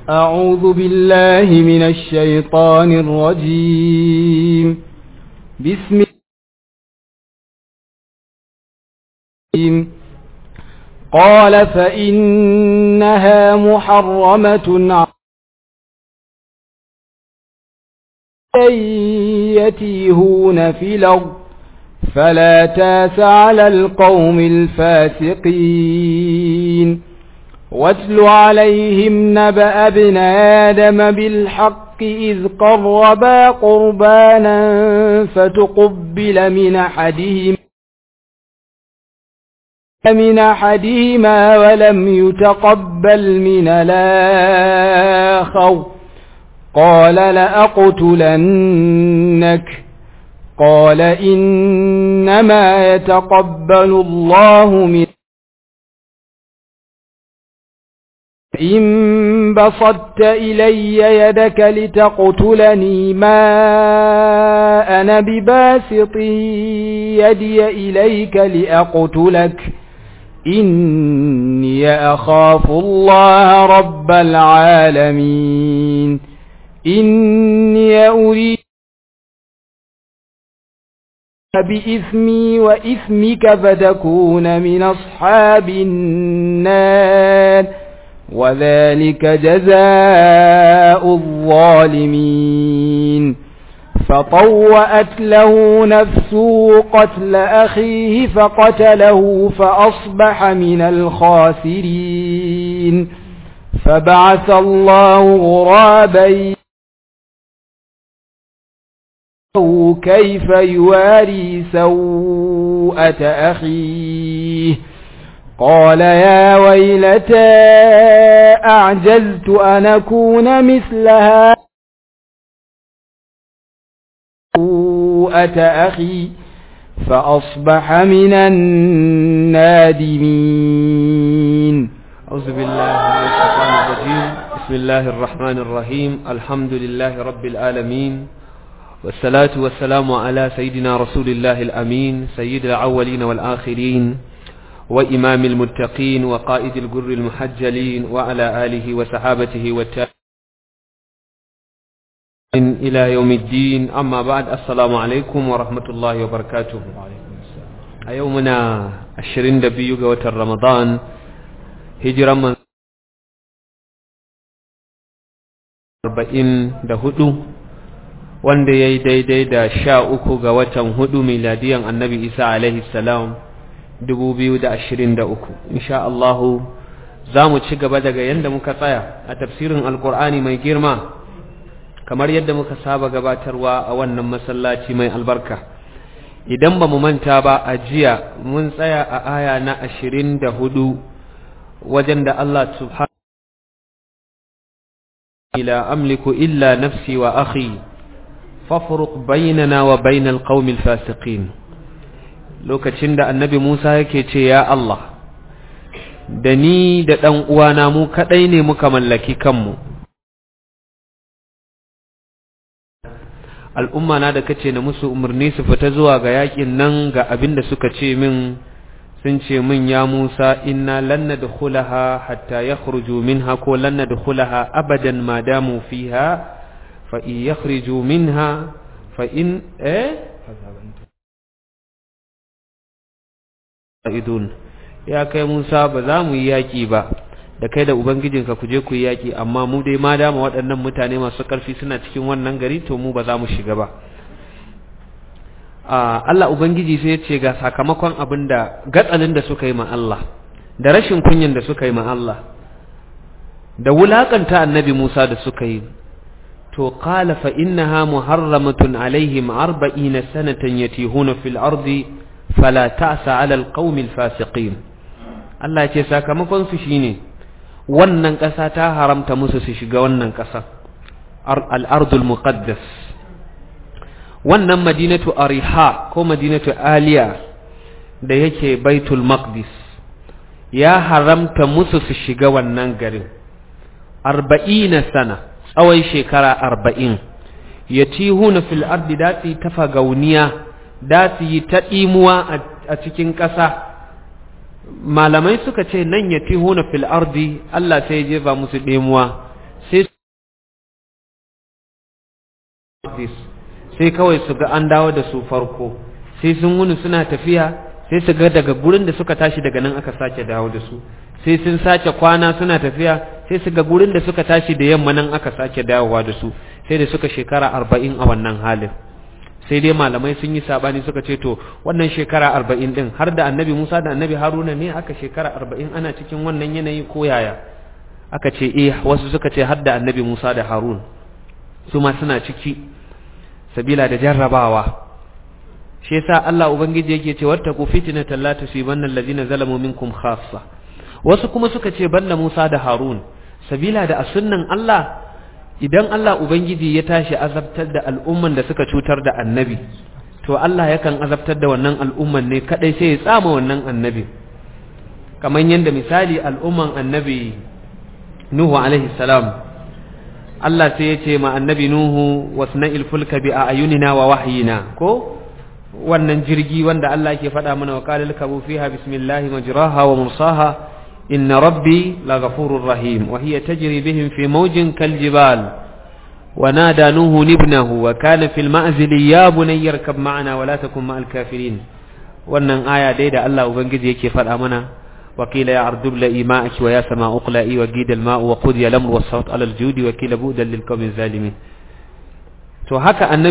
أعوذ بالله من الشيطان الرجيم بسم الله قال فإنها محرمة يتيهون في الأرض فلا تاس على القوم الفاسقين واتل عليهم نبأ ابن آدم بالحق إذ قربا قربانا فتقبل من أحدهم من أحدهما ولم يتقبل من الآخر قال لأقتلنك قال إنما يتقبل الله من إن بسطت إلي يدك لتقتلني ما أنا بباسط يدي إليك لأقتلك إني أخاف الله رب العالمين إني أريد بإثمي وإثمك فتكون من أصحاب النار وذلك جزاء الظالمين فطوأت له نفسه قتل أخيه فقتله فأصبح من الخاسرين فبعث الله غرابا كيف يواري سوءة أخيه قال يا ويلتى أعجزت أن أكون مثلها سوءة أخي فأصبح من النادمين أعوذ بالله من الشيطان الرجيم بسم الله الرحمن الرحيم الحمد لله رب العالمين والصلاة والسلام على سيدنا رسول الله الأمين سيد الأولين والآخرين وإمام المتقين وقائد الجر المحجلين وعلى آله وصحابته والتابعين إلى يوم الدين أما بعد السلام عليكم ورحمة الله وبركاته يومنا الشرين دبيوغ وتر رمضان هجرا من أربعين دهدو wanda ya yi daidai da sha uku ga watan hudu miladiyan annabi isa alaihi salam dubu biyu da ashirin da uku insha Allahu za mu ci gaba daga yadda muka tsaya a tafsirin alkur'ani mai girma kamar yadda muka saba gabatarwa a wannan masallaci mai albarka idan ba mu manta ba a jiya mun tsaya a aya na ashirin da hudu wajen da Allah subhanahu ila amliku illa nafsi wa akhi fafruq bainana wa bainal qaumil fasiqin lokacin da annabi Musa yake ce ya Allah da ni da dan uwana mu kadai ne muka mallaki kanmu al'umma na da kace na musu umarni su fita zuwa ga yakin nan ga abin da suka ce min sun ce min ya Musa inna lan nadkhulaha hatta yakhruju minha ko lan nadkhulaha abadan ma damu fiha فإن يخرجوا منها فإن إيه idun ya kai Musa ba za mu yi yaƙi ba da kai da ubangijinka ku je ku yi yaƙi amma mu dai ma dama waɗannan mutane masu ƙarfi suna cikin wannan gari to mu ba za mu shiga ba Allah ubangiji sai ya ce ga sakamakon abin da gatsalin da suka yi ma Allah da rashin kunyan da suka yi ma Allah da wulakanta annabi Musa da suka yi to qala fa innaha muharramatun alaihim 40 sanatan yatihuna fil ardi fala ta'sa 'ala alqaumil fasiqin Allah ya ce sakamakon su shine wannan ƙasa ta haramta musu su shiga wannan ƙasa al-ardul muqaddas wannan madinatu ariha ko madinatu aliya da yake baitul maqdis ya haramta musu su shiga wannan garin arba'ina sana tsawon shekara arba'in ya huna fil ardi da su yi ta fagauniya da su yi ta ɗimuwa a cikin ƙasa malamai suka ce nan ya huna fil ardi Allah sai ya jefa musu ɗimuwa sai maqdis sai kawai su ga an dawo da su farko sai sun wuni suna tafiya sai su ga daga gurin da suka tashi daga nan aka sake dawo da su sai sun sace kwana suna tafiya sai su ga gurin da suka tashi da yamma nan aka sake dawowa da su sai da suka shekara arba'in a wannan halin sai dai malamai sun yi sabani suka ce to wannan shekara arba'in din har da annabi musa da annabi haruna ne aka shekara arba'in ana cikin wannan yanayi ko yaya aka ce eh wasu suka ce har da annabi musa da harun su ma suna ciki sabila da jarrabawa shi yasa Allah ubangiji yake ce wattaku fitnatan la tusibanna allazina zalamu minkum khassa wasu kuma suka ce banda Musa da Harun sabila da a sunnan Allah idan Allah ubangiji ya tashi azabtar da al'umman da suka cutar da annabi to Allah yakan azabtar da wannan al'umman ne kadai sai ya tsama wannan annabi kamar yadda misali al'umman annabi Nuhu alaihi salam Allah sai ya ce ma annabi Nuhu wasna'il fulka bi ayunina wa wahyina ko wannan jirgi wanda Allah ke faɗa mana wa qalil kabu fiha bismillahi majraha wa mursaha inna rabbi laghafurur rahim wa hiya tajri bihim fi mawjin kaljibal wa nada nuhu ibnahu wa kana fil ma'zil ya bunayya arkab ma'ana wa la takun ma'al kafirin wannan aya dai da Allah ubangiji yake faɗa mana وقيل يا أرض ابلئي ماءك ويا سماء اقلئي وقيد الماء وقضي الأمر والصوت على الجود وكيل بؤدا للقوم الظالمين تو هكا النبي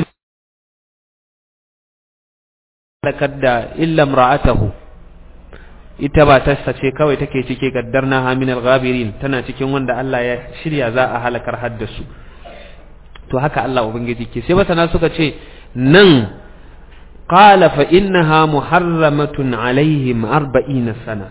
halakar da illa imra'atahu ita ba ta ce kawai take cike gaddarna hamin al-ghabirin tana cikin wanda Allah ya shirya za a halakar haddasu to haka Allah ubangiji ke sai masana suka ce nan qala fa innaha muharramatun alaihim 40 sana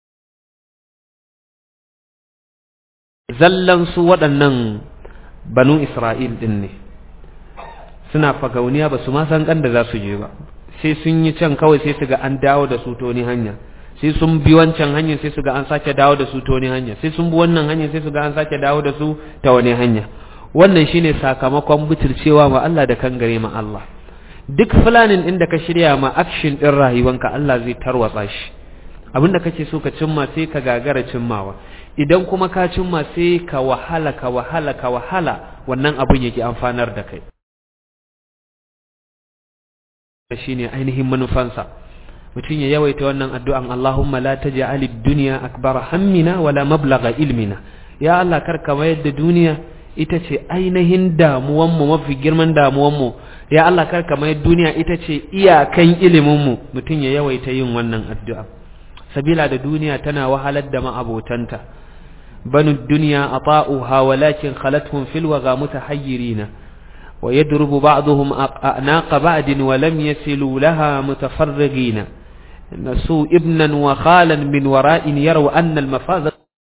zallan su waɗannan banu Isra'il din ne suna fagauniya ba su ma san kan da za su je ba sai sun yi can kawai sai su ga an dawo da su ta wani hanya sai sun bi wancan hanyar sai su ga an sake dawo da su ta wani hanya sai sun bi wannan hanyar sai su ga an sake dawo da su ta wani hanya wannan shine sakamakon butulcewa ma Allah da kangare ma Allah duk fulanin inda ka shirya ma action din rayuwanka Allah zai tarwatsa shi abinda kake so ka cimma sai ka gagara cimmawa idan kuma ka cimma sai ka wahala ka wahala ka wahala wannan abun yake amfanar da kai shine ainihin manufansa mutum ya yawaita wannan addu'an Allahumma la taj'al ad-dunya akbar hammina wala mablagha ilmina ya Allah karka mayar da duniya ita ce ainihin damuwan mu mafi girman damuwan mu ya Allah karka mayar duniya ita ce iyakan ilimin mu mutum ya yawaita yin wannan addu'a sabila da duniya tana wahalar da ma'abotanta banu dunya ata'uha walakin khalathum fil waga mutahayyirina ويدرب بعضهم أعناق بعد ولم يسلوا لها متفرغين نسوا ابنا وخالا من وراء يروا أن المفاز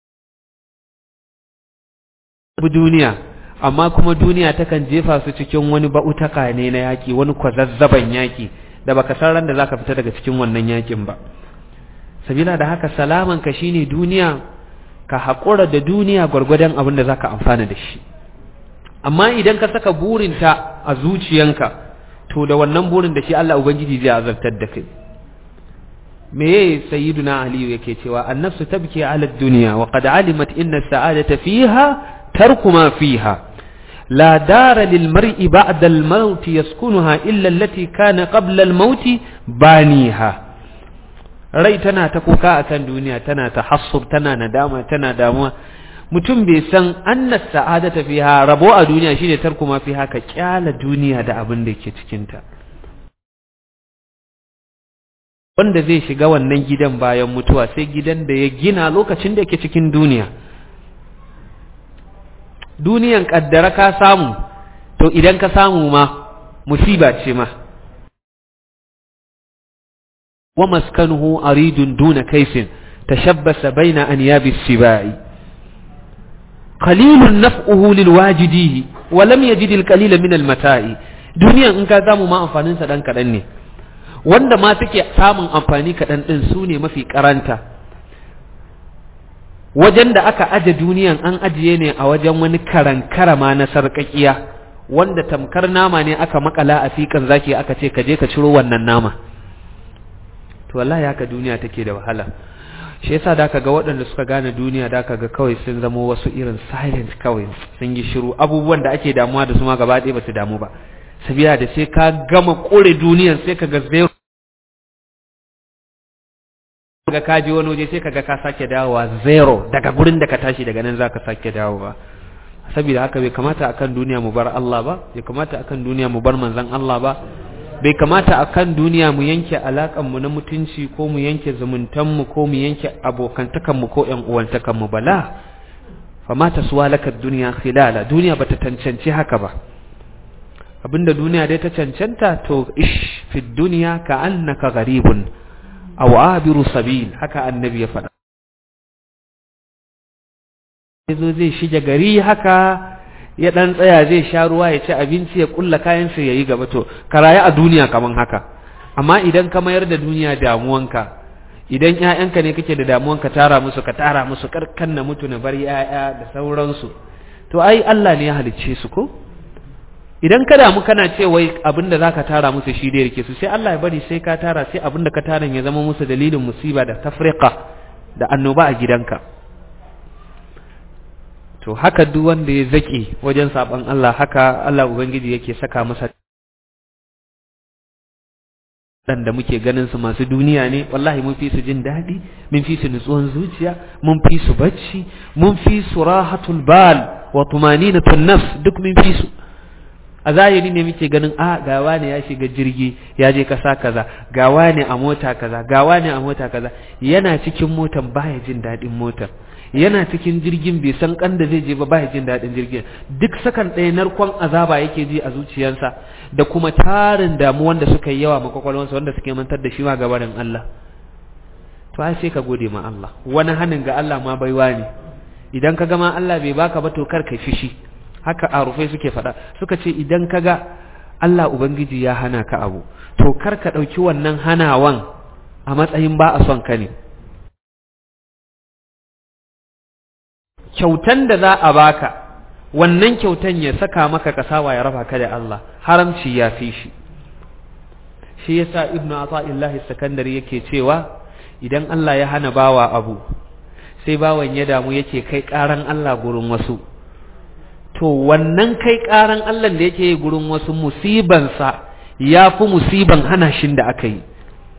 بدنيا amma kuma duniya takan jefa su cikin wani ba'utaka ne na yaki wani kwazazzaban yaki da baka san ran da zaka fita daga cikin wannan yakin ba sabila da haka salaman ka shine duniya ka haƙura da duniya gwargwadon abin da zaka amfana da shi amma idan ka saka burinta a zuciyanka to da wannan burin da shi Allah ubangiji zai azabtar da kai me sayyiduna ali yake cewa annafsu tabki ala dunya wa qad alimat inna sa'adata fiha tarku ma fiha la dara lil mar'i ba'da al maut yaskunuha illa allati kana qabla al maut baniha rai tana ta kuka akan duniya tana tahassub tana nadama tana damuwa mutum bai san annas sa'adata fiha rabo a duniya shine tarku ma fiha ka kyala duniya da abin da yake cikin ta wanda zai shiga wannan gidan bayan mutuwa sai gidan da ya gina lokacin da yake cikin duniya duniyan kaddara ka samu to idan ka samu ma musiba ce ma wa maskanuhu aridun duna kaifin tashabbasa baina anyabi sibai qalilun naf'uhu lilwajidihi wa lam yajid alqalila min almata'i duniyan in ka samu ma amfanin sa dan kadan ne wanda ma suke samun amfani kaɗan ɗin su ne mafi karanta wajen da aka aje duniyan an ajiye ne a wajen wani karankara ma na sarƙaƙiya wanda tamkar nama ne aka makala a fikan zaki aka ce ka je ka ciro wannan nama to wallahi haka duniya take da wahala shi yasa da ga waɗanda suka gane duniya da ga kawai sun zama wasu irin silent kawai sun yi shiru abubuwan da ake damuwa da su ma gaba ɗaya ba su damu ba sabiya da sai ka gama kore duniyar sai ka ga zero ga ka je wani waje sai kaga ka sake dawowa zero daga gurin da ka tashi daga nan zaka sake dawowa saboda haka bai kamata akan duniya mu bar Allah ba bai kamata akan duniya mu bar manzon Allah ba bai kamata akan duniya mu yanke alakan mu na mutunci ko mu yanke zumuntan mu ko mu yanke abokantakan mu ko ƴan uwantakan mu bala fama taswalaka dunya khilala duniya bata tantance haka ba abinda duniya dai ta cancanta to ish fi dunya ka annaka gharibun aw abiru sabil haka annabi ya faɗa yazo zai shige gari haka ya dan tsaya zai sha ruwa ya ci abinci ya kulla kayan sa yayi gaba to ka rayu a duniya kaman haka amma idan ka mayar da duniya damuwanka idan ƴaƴanka ne kake da damuwanka tara musu ka tara musu karkan na mutu na bar ƴaƴa da sauransu to ai Allah ne ya halicce su ko idan ka damu kana ce wai abin da zaka tara musu shi dai rike su sai Allah ya bari sai ka tara sai abin da ka tara ya zama musu dalilin musiba da tafriqa da annoba a gidanka to haka duk wanda ya zaki wajen saban Allah haka Allah ubangiji yake saka masa dan da muke ganin su masu duniya ne wallahi mun fi su jin daɗi mun fi su nutsuwan zuciya mun fi su bacci mun fi su rahatul bal wa tumaninatun nafs duk mun fi su a zahiri ne muke ganin a gawa ne ya shiga jirgi ya je kasa kaza gawa ne a mota kaza gawa ne a mota kaza yana cikin motan baya jin daɗin motar yana cikin jirgin bai san kan da zai je ba baya jin daɗin jirgin duk sakan ɗaya narkon azaba yake ji a zuciyarsa da kuma tarin damuwan da suka yi yawa ma kwakwalwansa wanda suke mantar da shi ma gabanin Allah to ai sai ka gode ma Allah wani hanin ga Allah ma baiwa ne idan ka gama Allah bai baka ba to kar ka fishi haka a rufe suke faɗa suka ce idan ka ga Allah Ubangiji ya hana ka abu to kar ka ɗauki wannan hanawan a matsayin ba a son ka ne kyautan da za a baka wannan kyautan ya saka maka kasawa ya raba ka da Allah haramci ya fi shi shi yasa ibnu ata'illahi sakandari yake cewa idan Allah ya hana bawa abu sai bawan ya damu yake kai karan Allah gurin wasu to wannan kai ƙaran Allah da yake gurin wasu musibansa ya fi musiban hana shin da aka yi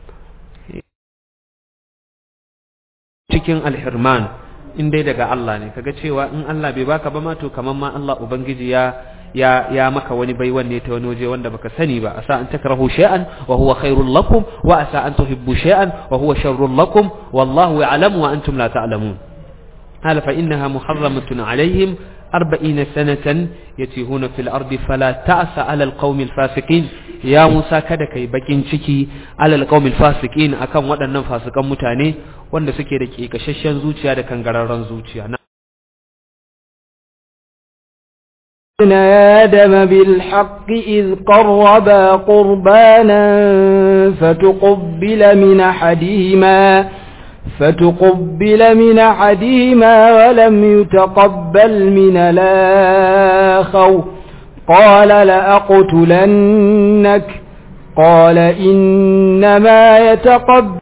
cikin alhirman in dai daga Allah ne kaga cewa in Allah bai baka ba ma to kaman ma Allah ubangiji ya ya ya maka wani baiwan ne ta wani waje wanda baka sani ba asa an takrahu shay'an wa huwa khairul lakum wa asa an tuhibbu shay'an wa huwa sharrul lakum wallahu ya'lamu wa antum la ta'lamun قال فإنها محرمة عليهم أربعين سنة يتيهون في الأرض فلا تأس على القوم الفاسقين يا موسى kada kai bakin ciki alal qaumil fasiqin akan waɗannan fasikan mutane wanda suke da kekashashen zuciya da kangararren zuciya آدم بالحق إذ قربا قربانا فتقبل من أحدهما فتقبل من أحدهما ولم يتقبل من الآخر قال لأقتلنك قال إنما يتقبل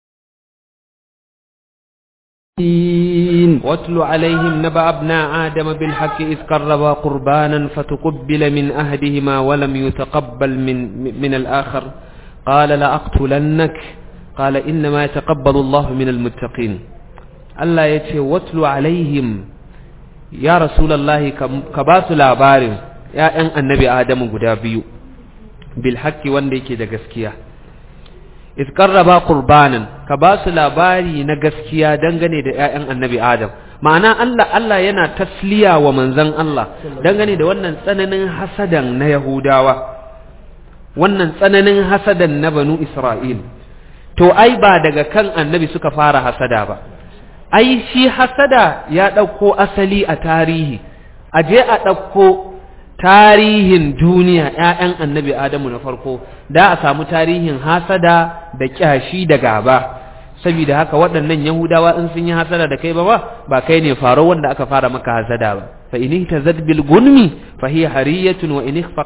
واتل عليهم نبأ ابناء آدم بالحق إذ قربا قربانا فتقبل من أهدهما ولم يتقبل من, من الآخر قال لأقتلنك قال إنما يتقبل الله من المتقين الله يتي واتل عليهم يا رسول الله كباس لابار يا أن النبي آدم قدابي بالحق وانديك دا قسكيا إذ قربا قربانا كباس لاباري نقسكيا دنغني دا أن النبي آدم ma'ana Allah Allah yana tasliya wa manzon Allah dangane da wannan tsananin hasadan na Yahudawa wannan tsananin hasadan na banu Isra'il to ai ba daga kan annabi suka fara hasada ba ai shi hasada ya ɗauko asali a tarihi a je a ɗauko tarihin duniya ‘ya'yan annabi adamu na farko da a samu tarihin hasada da ƙyashi da gaba saboda haka waɗannan yahudawa in sun yi hasada da kai ba ba ba kai ne faro wanda aka fara maka hasada ba fa in ta bil gunmi fa hiya hariyatun wa in fa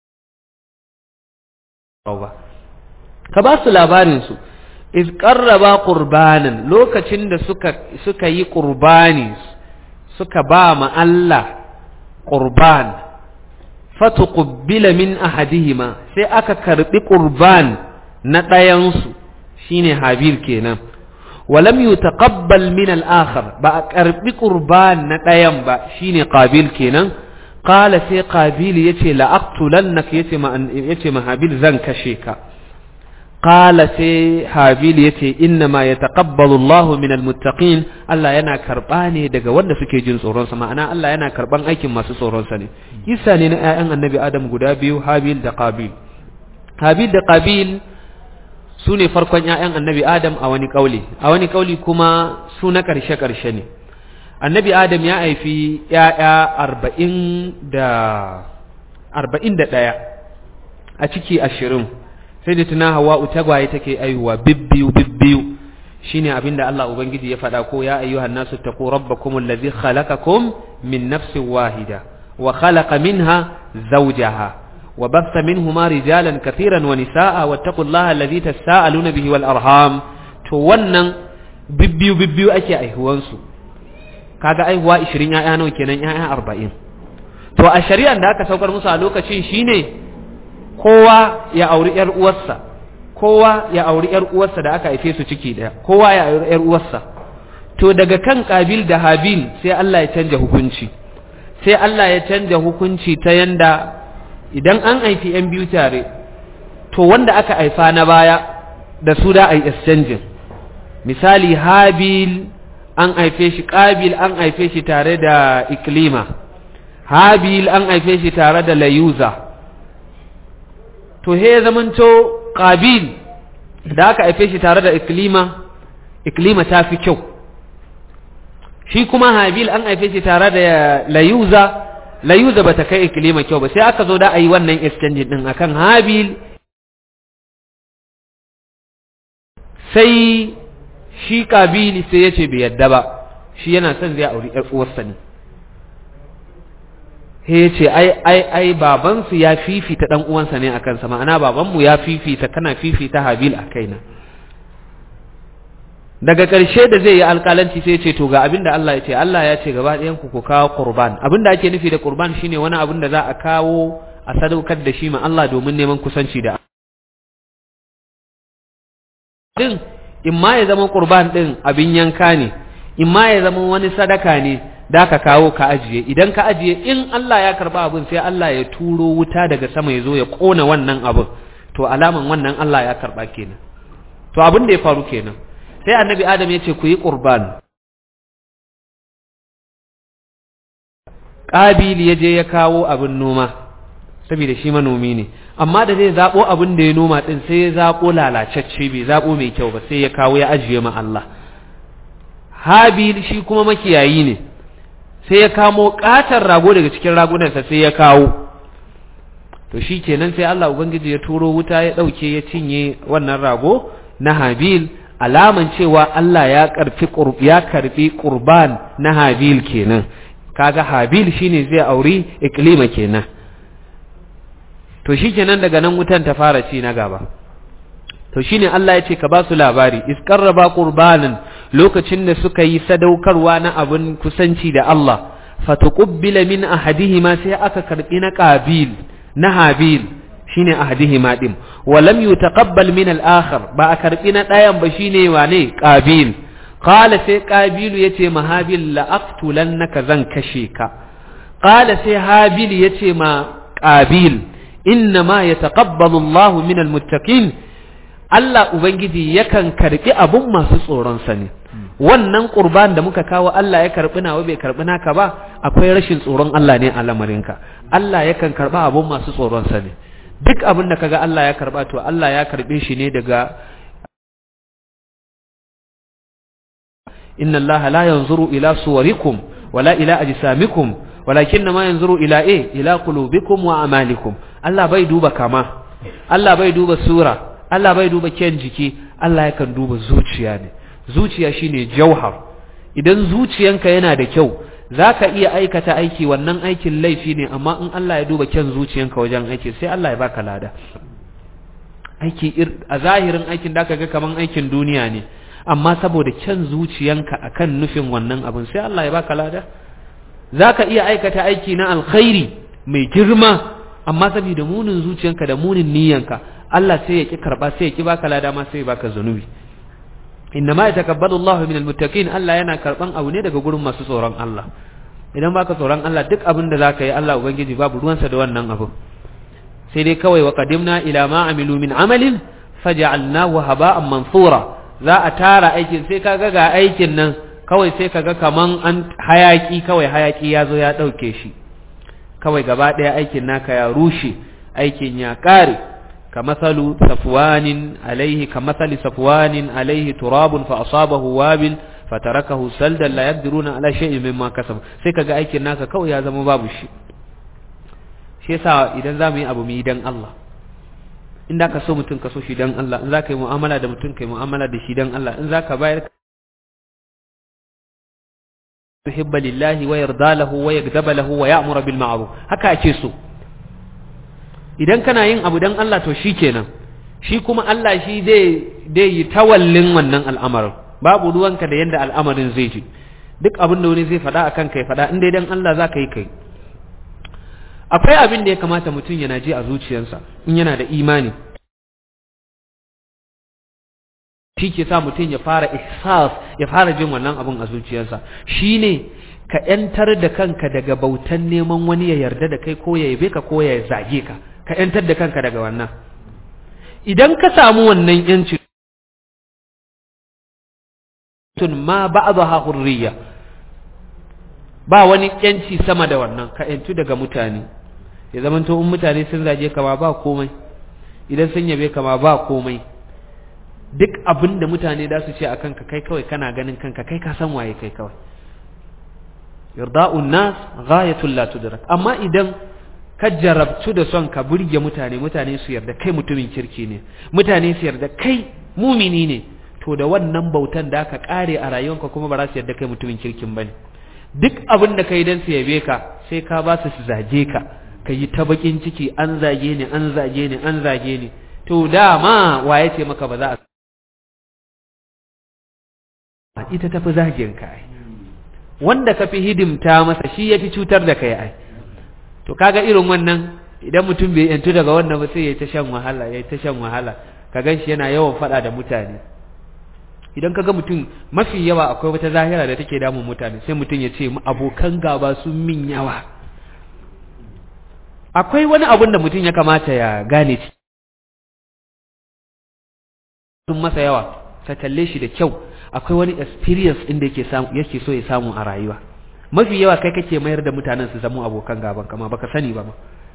ka ba su labarin su iz qarraba qurbanan lokacin da suka suka yi qurbani suka ba ma Allah qurban fatuqbila min ahadihima sai aka karbi qurban na ɗayansu shine habil kenan walam yutaqabbal min al-akhar ba a karbi qurban na ɗayan ba shine qabil kenan qala sai qabil yace la aqtulannaka yace ma yace ma habil zan kashe ka qala sai habil yace inna ma yataqabbalu Allahu min al-muttaqin Allah yana karba ne daga wanda suke jin tsoron sa ma'ana Allah yana karban aikin masu tsoron sa ne kisa ne na ƴaƴan annabi Adam guda biyu habil da qabil habil da qabil su ne farkon ‘ya'yan annabi Adam a wani ƙauli, a wani ƙauli kuma su na ƙarshe-ƙarshe ne. Annabi Adam ya haifi ‘ya'ya arba'in da ɗaya a ciki ashirin, sai da tuna hawa tagwaye take aihuwa bibbiyu bibbiyu shi ne abin da Allah Ubangiji ya faɗa ko ya ayyuhan nasu taku rabbakum allazi khalaqakum min nafsin wahida wa khalaqa minha zawjaha وبث منهما رجالا كثيرا ونساء واتقوا الله الذي تساءلون به والأرحام to wannan bibbiyu bibbiyu ake aihuwansu kaga aihuwa 20 ya'ya nawa kenan ya'ya 40 to a shari'an da aka saukar musu a lokacin shine kowa ya auri yar uwarsa kowa ya auri yar uwarsa da aka haife su ciki daya kowa ya auri yar uwarsa to daga kan kabil da habil sai Allah ya canja hukunci sai Allah ya canja hukunci ta yanda idan an haifi ‘yan biyu tare, to wanda aka haifa na baya da su da a yi exchanging. Misali, Habil an haife shi, Ƙabil an haife shi tare da Iklima, Habil an haife shi tare da Layuza. To, he zamanto Ƙabil da aka haife shi tare da Iklima, Iklima ta fi kyau. Shi kuma Habil an haife shi tare da Layuza, layuza bata kai ikilima kyau ba sai aka zo da a yi wannan exchange din akan habil sai shi kabili sai ya ce bai yadda ba shi yana son zai auri ƴar uwarsa ne sai ya ce ai ai ai babansu ya fifita dan uwansa ne akan sa ma'ana babanmu ya fifita kana fifita habil a kaina daga ƙarshe da zai yi alƙalanci sai ce to ga abin da Allah ya ce Allah ya ce gaba ɗayan ku ku kawo qurban abin da ake nufi da qurban shine wani abin da za a kawo a sadaukar da shi ma Allah domin neman kusanci da din in ma ya zama qurban din abin yanka ne in ma ya zama wani sadaka ne da ka kawo ka ajiye idan ka ajiye in Allah ya karba abin sai Allah ya turo wuta daga sama ya zo ya kona wannan abin to alaman wannan Allah ya karba kenan to abin da ya faru kenan sai annabi adam ya ce ku yi ƙurban ƙabil ya je ya kawo abin noma saboda shi manomi ne amma da zai zaɓo abin da ya noma ɗin sai ya zaɓo lalacacce bai zaɓo mai kyau ba sai ya kawo ya ajiye ma Allah habil shi kuma makiyayi ne sai ya kamo ƙatar rago daga cikin ragunansa sai ya kawo to shi kenan sai Allah Ubangiji ya turo wuta ya ɗauke ya cinye wannan rago na habil alaman cewa Allah ya karfi ya karbi qurban na Habil kenan kaga Habil shine zai auri iklima kenan to shikenan daga nan wutan ta fara ci na gaba to shine Allah ya ce ka ba su labari isqarraba qurbanan lokacin da suka yi sadaukarwa na abin kusanci da Allah fatuqbila min ahadihima sai aka karbi na qabil na Habil shine ahadihima din walam yutaqabbal min al-akhar ba a karbi na dayan ba shine wane qabil qala sai qabilu yace ma habil la aqtulannaka zan kashe ka qala sai habil yace ma qabil inna ma yataqabbalu Allah min al-muttaqin Allah ubangiji yakan karbi abun masu tsoron sa ne wannan qurban da muka kawo Allah ya karbi nawa bai karbi naka ba akwai rashin tsoron Allah ne a lamarinka Allah yakan karba abun masu tsoron sa ne duk abin da kaga Allah ya karba to Allah ya karbe shi ne daga inna Allah la yanzuru ila suwarikum wala ila ajsamikum walakin ma yanzuru ila e ila qulubikum wa amalikum Allah bai duba kama Allah bai duba sura Allah bai duba kyan jiki Allah yakan duba zuciya ne zuciya shine jauhar idan zuciyanka yana da kyau za ka iya aikata aiki wannan aikin laifi ne amma in Allah ya duba kyan zuciyanka wajen aiki sai Allah ya baka lada aiki a zahirin aikin da ga kaman aikin duniya ne amma saboda kyan zuciyanka akan nufin wannan abin sai Allah ya baka lada za ka iya aikata aiki na alkhairi mai girma amma saboda munin zuciyanka da munin niyyanka Allah sai ya ki karba sai ya ki baka lada ma sai ya baka zanubi inna ma yatakabbalu Allahu minal muttaqin Allah yana karban abu ne daga gurin masu tsoron Allah idan baka tsoron Allah duk abin da zaka yi Allah ubangiji babu ruwansa da wannan abu sai dai kawai wa qadimna ila ma amilu min amalin faj'alnahu haba'an mansura za a tara aikin sai kaga ga aikin nan kawai sai kaga kaman an hayaki kawai hayaki ya zo ya dauke shi kawai gaba daya aikin naka ya rushe aikin ya kare كمثل صفوان عليه كمثل صفوان عليه تراب فأصابه وابل فتركه سلدا لا يقدرون على شيء مما كسب sai kaga aikin naka kawai ya zama babu shi shi yasa idan zamu yi abu mu yi dan Allah in da ka so mutum ka so shi dan Allah in zaka yi mu'amala da mutum kai mu'amala da shi dan Allah in zaka bayar tuhibba lillahi wa yarda lahu wa yagdaba lahu wa ya'muru bil ma'ruf haka ake so idan kana yin abu dan Allah to shikenan shi kuma Allah shi zai dai yi tawallin wannan al'amarin babu ruwanka da yanda al'amarin zai ji duk abin da wani zai faɗa akan kai faɗa in dai dan Allah za ka yi kai akwai abin da ya kamata mutum yana ji a zuciyarsa in yana da imani shi ke sa mutum ya fara ihsas ya fara jin wannan abin a zuciyarsa shine ka ‘yantar da kanka daga bautan neman wani ya yarda da kai ko ya yabe ka ko ya zage ka ka ‘yantar da kanka daga wannan idan ka samu wannan ‘yanci tun ma ba a hurriya ba wani ‘yanci sama da wannan ka ‘yantu daga mutane ya zama in mutane sun zage ka ma ba komai idan sun yabe ka ma ba komai duk abin da mutane da su ce a kanka kai kawai kana ganin kanka kai ka san waye kai kawai yarda'un nas ghayatul la tudrak amma idan ka jarabtu da son ka burge mutane mutane su yarda kai mutumin kirki ne mutane su yarda kai mumini ne to da wannan bautan da ka kare a rayuwarka kuma ba za su yarda kai mutumin kirkin bane duk abin da kai dan su yabe ka sai ka ba su su zage ka ka yi ta bakin ciki an zage ni an zage ni an zage ni to dama waye ce maka ba za a ita tafi zagin ka ai wanda ka fi hidimta masa shi ya fi cutar da kai ai to kaga irin wannan idan mutum bai yantu daga wannan ba sai ya ta shan wahala ya ta shan wahala ka gan shi yana yawan faɗa da mutane idan kaga mutum mafi yawa akwai wata zahira da take damun mutane sai mutum ya ce abokan gaba sun min yawa akwai wani abun da mutum ya kamata ya gane sun masa yawa ka kalle shi da kyau akwai wani experience inda yake samu yake so ya samu a rayuwa mafi yawa kai kake mayar da mutanen su zama abokan gaban kama baka sani ba ma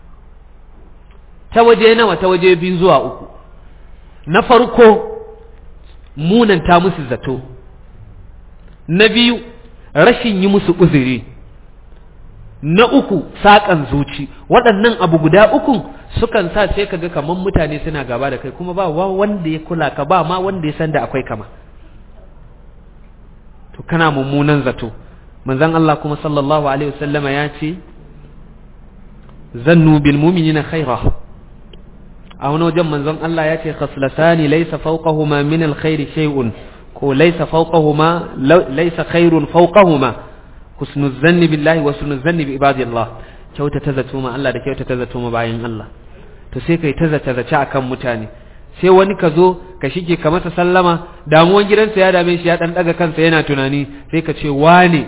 ta waje nawa ta waje biyu zuwa uku na farko munanta musu zato na biyu rashin yi musu uzuri na uku saƙan zuci waɗannan abu guda uku sukan sa sai kaga kaman mutane suna gaba da kai kuma ba wanda ya kula ka ba ma wanda ya san da akwai kama to kana mummunan zato manzon Allah kuma sallallahu alaihi wasallama ya ce zannu bil mu'minina khaira a wani wajen manzon Allah ya ce khaslatani laysa fawqahuma min al khairi shay'un ko laysa fawqahuma laysa khairun fawqahuma husnul zanni billahi wa husnul zanni bi ibadillah kyauta ta zato ma Allah da kyauta ta zato ma bayan Allah to sai kai ta zata zace akan mutane sai wani ka zo ka shige ka masa sallama damuwan gidansa ya dame shi ya dan daga kansa yana tunani sai ka ce wane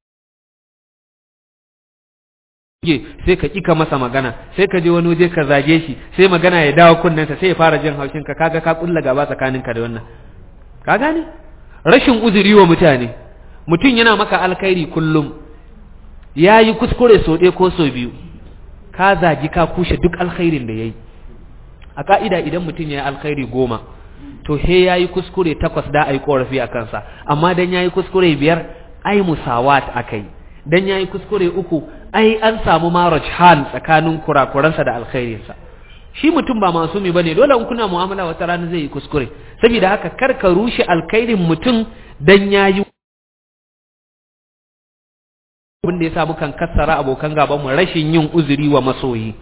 sai ka kika masa magana sai ka je wani waje ka zage shi sai magana ya dawo kunnensa sai ya fara jin haushin ka kaga ka kulla gaba tsakaninka da wannan ka gane rashin uzuri wa mutane mutum yana maka alkhairi kullum ya yi kuskure sau ɗaya ko sau biyu ka zagi ka kushe duk alkhairin da ya yi a ka'ida idan mutum ya yi alkhairi goma to he ya yi kuskure takwas da a yi ƙorafi a kansa amma dan ya yi kuskure biyar ai musawat aka yi dan ya yi kuskure uku ai an samu maraj hal tsakanin kurakuransa da alkhairinsa shi mutum ba masumi bane dole in kuna mu'amala wata rana zai yi kuskure saboda haka kar ka rushe alkhairin mutum dan ya yi abin da ya sa mukan kassara abokan gaban mu rashin yin uzuri wa masoyi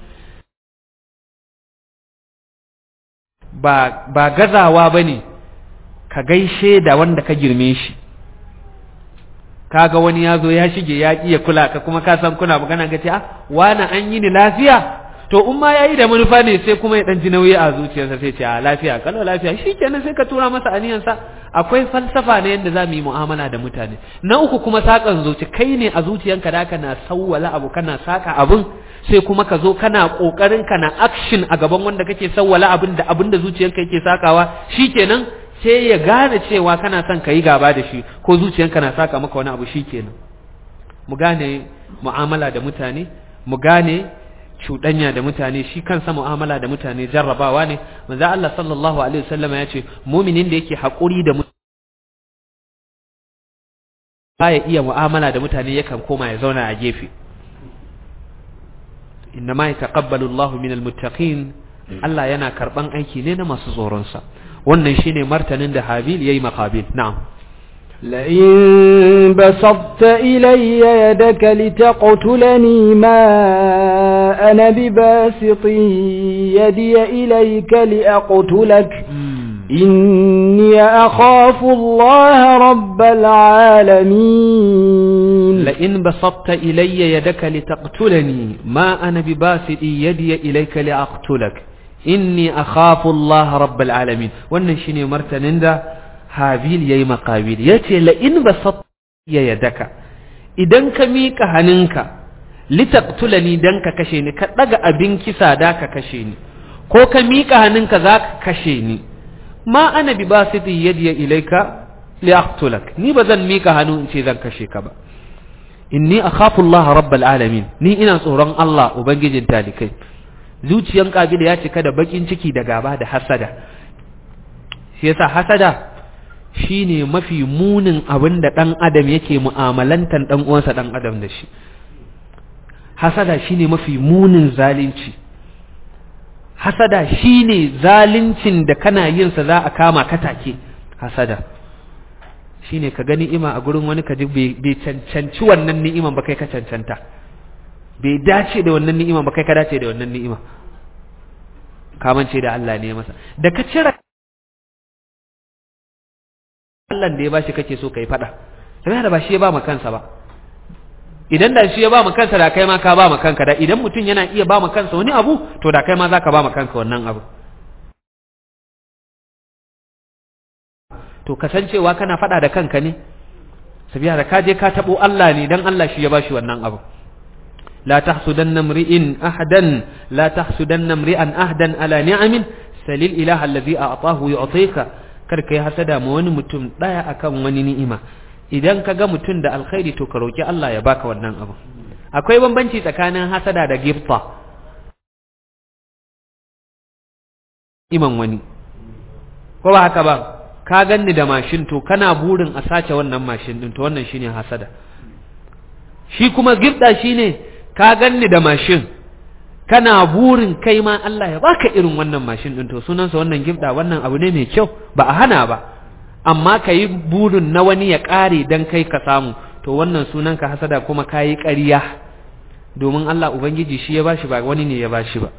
ba ba gazawa bane ka gaishe da wanda ka girme shi kaga wani ya zo ya shige ya ƙi ya kula ka kuma ka san kuna magana ga ce ah wani an yi ni lafiya to in ma yayi da manufa ne sai kuma ya dan ji nauyi a zuciyarsa sai ce a lafiya kallo lafiya shikenan sai ka tura masa aniyansa akwai falsafa ne yadda za mu yi mu'amala da mutane na uku kuma sakan zuci kai ne a zuciyanka da kana sawwala abu kana saka abun sai kuma ka zo kana kokarin kana action a gaban wanda kake sawwala abin da abin da zuciyanka yake sakawa shikenan sai ya gane cewa kana son ka yi gaba da shi ko zuciyanka na saka maka wani abu shikenan mu gane mu'amala da mutane mu gane cuɗanya da mutane shi kansa mu'amala da mutane jarrabawa ne manzo Allah sallallahu alaihi wasallam ya ce muminin da yake haƙuri da mutane baya iya mu'amala da mutane yakan koma ya zauna a gefe inna ma yataqabbalu Allahu minal muttaqin Allah yana karban aiki ne na masu tsoron sa wannan shine martanin da Habil yayi maqabil na'am لئن بسطت إلي يدك لتقتلني ما أنا بباسط يدي إليك لأقتلك إني أخاف الله رب العالمين لئن بسطت إلي يدك لتقتلني ما أنا بباسط يدي إليك لأقتلك إني أخاف الله رب العالمين ونشني مرتن ده habil ya yi makabil ya ce la'in ba ya yadaka idan ka miƙa hannunka litaktulani don ka kashe ni ka ɗaga abin kisa da ka kashe ni ko ka miƙa hannunka za ka kashe ni ma ana bi ba su yadiya ilaika liaktulak ni ba zan miƙa hannu in ce zan kashe ka ba inni akhafu Allah rabbal alamin ni ina tsoron Allah ubangijin talikai zuciyan kabila ya cika da bakin ciki da gaba da hasada shi yasa hasada shine mafi munin abin da ɗan adam yake mu'amalantan ɗan uwansa ɗan adam da shi hasada shine mafi munin zalunci hasada shine zaluncin da kana yin sa za a kama ka take hasada shine ka gani ni'ima a gurin wani ka ji bai cancanci wannan ni'iman ba kai ka cancanta bai dace da wannan ni'iman ba kai ka dace da wannan ni'ima kamance da Allah ne masa da ka cire Allah da ya bashi kake so kai fada sai da ba shi ya ba ma kansa ba idan da shi ya ba ma kansa da kai ma ka ba ma kanka da idan mutum yana iya ba ma kansa wani abu to da kai ma zaka ba ma kanka wannan abu to kasancewa kana fada da kanka ne sabiya da ka je ka tabo Allah ne dan Allah shi ya bashi wannan abu لا تحسدن امرئ أحدا لا تحسدن امرئا أحدا على نعم سل الإله الذي أعطاه يعطيك karka yi hasada ma wani mutum ɗaya akan wani ni'ima idan ka ga mutum da alkhairi to ka roki Allah ya baka wannan abu akwai bambanci tsakanin hasada da gifta iman wani ko ba haka ba ka ganni da mashin to kana burin a sace wannan mashin din to wannan shine hasada shi kuma gifta shine ka ganni da mashin kana burin kai ma Allah ya baka irin wannan mashin din to sunansa wannan gifda wannan abu ne mai kyau ba a hana ba amma ka yi burin na wani ya ƙare don kai ka samu to wannan sunan ka hasada kuma ka yi ƙarya domin Allah Ubangiji shi ya bashi ba wani ne ya bashi ba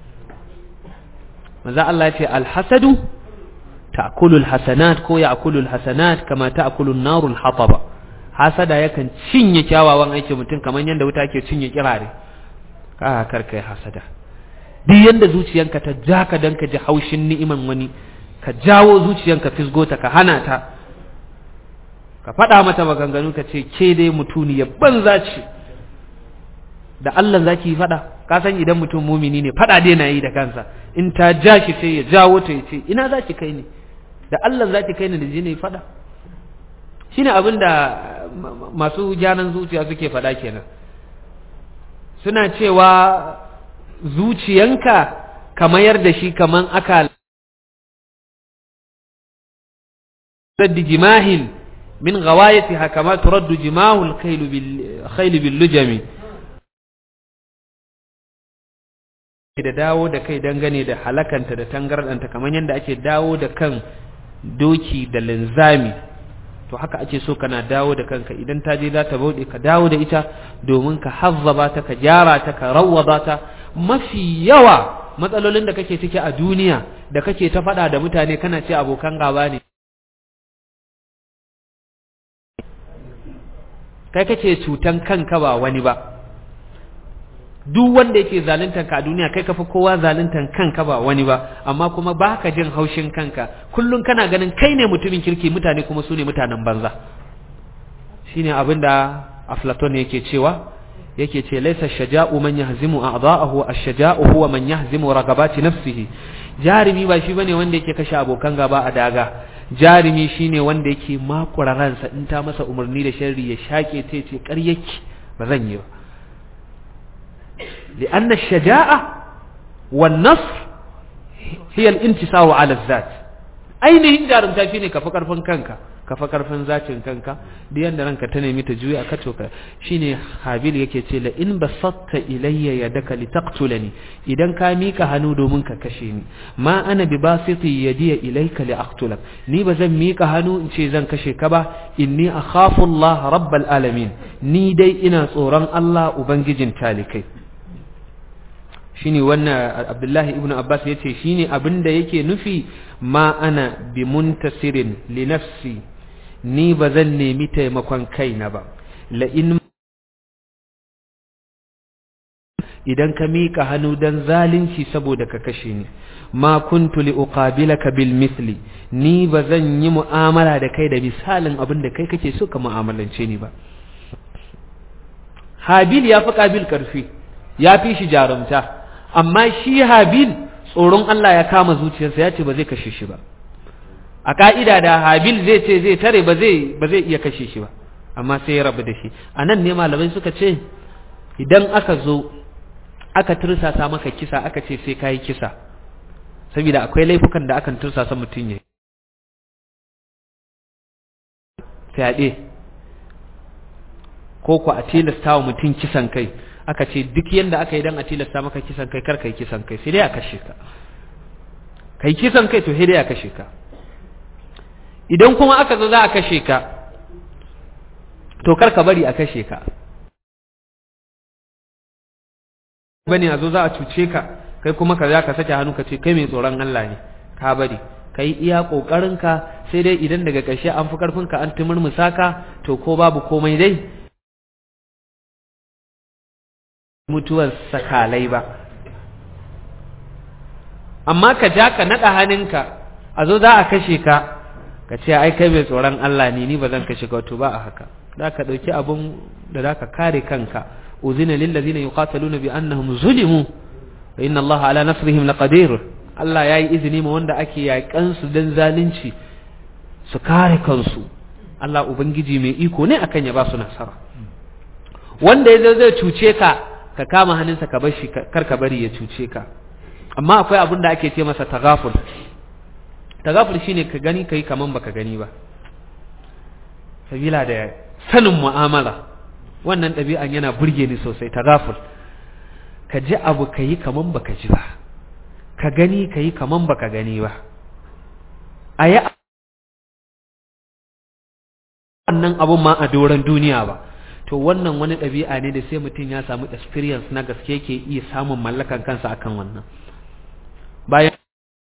maza Allah ya ce alhasadu ta'kulul hasanat ko ya'kulul hasanat kama ta'kulun narul hataba hasada yakan cinye kyawawan aikin mutum kamar yadda wuta ke cinye kirare ka karka yi hasada duk yanda zuciyanka ta ja ka dan ka ji haushin ni'iman wani ka jawo zuciyanka fisgota ka hana ta ka faɗa mata maganganu ka ce ke dai mutuniya banza ce da Allah za ki faɗa ka san idan mutum mumini ne faɗa dai na yi da kansa in ta ja shi sai ya jawo ta ya ce ina za ki kai ni da Allah za ki kai ni da je ne faɗa shine abin da masu gyanan zuciya suke faɗa kenan suna cewa zuciyanka ka mayar da shi kaman aka raddi jimahin min gawayatiha kama turaddu jimahul khayl bil lujami da dawo da kai dangane da halakanta da tangardanta kamar yadda ake dawo da kan doki da linzami to haka ake so kana dawo da kanka idan ta je za ta bauɗe ka dawo da ita domin ka hazzaba ta ka gyara ta ka rawwaba ta mafi yawa matsalolin da kake ciki a duniya da kake ta faɗa da mutane kana ce abokan gaba ne kai kake cutan kanka ba wani ba duk wanda yake zaluntar ka a duniya kai kafi kowa zaluntar kanka ba wani ba amma kuma baka jin haushin kanka kullum kana ganin kai ne mutumin kirki mutane kuma su ne mutanen banza shine abinda aflaton yake cewa yake ce laisa shaja'u man yahzimu a'dha'ahu ash-shaja'u huwa man yahzimu ragabati nafsihi jarimi ba shi bane wanda yake kashe abokan gaba a daga jarimi shine wanda yake makura ransa in ta masa umarni da sharri ya shake ta ce ƙaryaki ba zan yi ba li'anna ash-shaja'a wan nasr hiya al-intisaru 'ala adh-dhat ainihin jarumta shine kafa karfin kanka kafa karfin zacin kanka da yanda ranka ta nemi ta juya ka to shine habil yake ce la in basatta ilayya yadaka litaqtulani idan ka mika hannu domin ka kashe ni ma ana bi basiti yadi ilayka li aqtulak ni bazan mika hannu in ce zan kashe ka ba inni akhafu Allah rabbal alamin ni dai ina tsoron Allah ubangijin talikai shine wannan Abdullahi ibn Abbas yace shine abinda yake nufi ma ana bi muntasirin li nafsi ni ba zan nemi taimakon kaina ba la in idan ka mika hannu dan zalunci saboda ka kashe ni ma kuntu li uqabilaka bil misli ni ba zan yi mu'amala da kai da misalin abin da kai kake so ka mu'amalance ni ba Habil ya fi Kabil karfi ya fi shi jarumta amma shi Habil tsoron Allah ya kama zuciyarsa ya ce ba zai kashe shi ba a ka'ida da Habil zai ce zai tare ba zai ba zai iya kashe shi ba amma sai ya rabu da shi a nan ne malamai suka ce idan aka zo aka tursasa maka kisa aka ce sai kayi kisa saboda akwai laifukan da akan tursasa mutum ya fyaɗe ko ku a tilasta wa mutum kisan kai aka ce duk yanda aka yi don a tilasta maka kisan kai kar kai kisan kai sai dai a kashe ka kai kisan kai to sai dai a kashe ka idan kuma aka zo za a kashe ka to kar ka bari a kashe ka bane a zo za a cuce ka kai kuma ka za ka sake hannu ka ce kai mai tsoron Allah ne ka bari ka yi iya ƙoƙarinka sai dai idan daga ƙarshe an fi ƙarfinka an tumurmusa ka to ko babu komai dai mutuwar sakalai ba amma ka ja ka naɗa hannunka a zo za a kashe ka ka ce ai kai mai tsoron Allah ne ni ba zan kashe ka to ba a haka za ka ɗauki abin da za ka kare kanka uzina lillazina yuqataluna bi annahum zulimu wa inna Allah ala nasrihim laqadir Allah yayi izini ma wanda ake yakan su dan zalunci su kare kansu Allah ubangiji mai iko ne akan ya ba su nasara wanda yazo zai cuce ka ka kama hannunsa ka bar shi kar ka bari ya cuce ka amma akwai abin da ake ce masa tagaful tagaful shine ka gani kai kaman baka gani ba sabila da sanin mu'amala wannan ɗabi'an yana burge ni sosai tagaful ka ji abu ka yi kaman baka ji ba ka gani ka yi kaman baka gani ba a yi wannan abun ma a doron duniya ba to wannan wani ɗabi'a ne da sai mutum ya samu experience na gaske ke iya samun mallakan kansa akan wannan bayan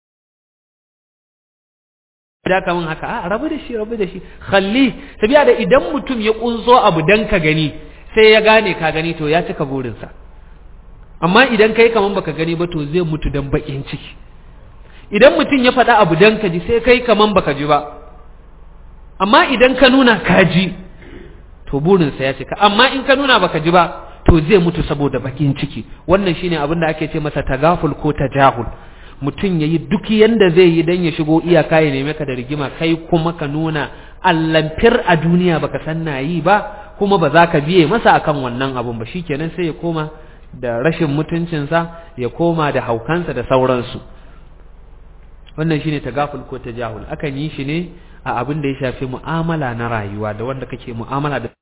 da kaman haka a rabu da shi rabu da shi khalli tabiya da idan mutum ya kunso abu dan ka gani sai ya gane ka gani to ya cika burinsa amma idan kai kaman baka gani ba to zai mutu dan bakin ciki idan mutum ya faɗa abu dan ka ji sai kai kaman baka ji ba amma idan ka nuna ka ji to burinsa ya cika amma in ka nuna baka ji ba to zai mutu saboda bakin ciki wannan shine abin da ake ce masa tagaful ko tajahul mutum ya yi duk yanda zai yi don ya shigo iyaka ya neme ka da rigima kai kuma ka nuna allamfir a duniya baka san na yi ba kuma ba za ka biye masa akan wannan abun ba shikenan sai ya koma da rashin mutuncinsa ya koma da haukansa da sauransu wannan shine tagaful ko tajahul akan yi shi ne a abin da ya shafi mu'amala na rayuwa da wanda kake mu'amala da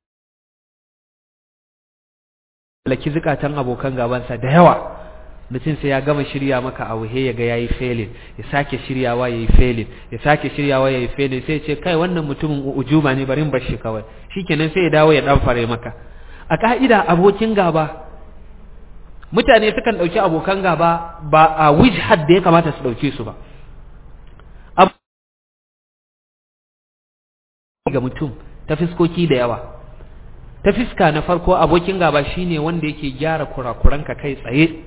laki zukatan abokan gabansa da yawa mutum sai ya gama shirya maka a wuhe ya ga yayi failing ya sake shiryawa yayi failing ya sake shiryawa yayi failing sai ce kai wannan mutumin ujuma ne bari bar shi kawai shikenan sai ya dawo ya dan fare maka a ka'ida abokin gaba mutane sukan dauki abokan gaba ba a wijhad da ya kamata su dauke su ba ga mutum ta fiskoki da yawa ta fiska na farko abokin gaba shine wanda yake gyara kurakuranka kai tsaye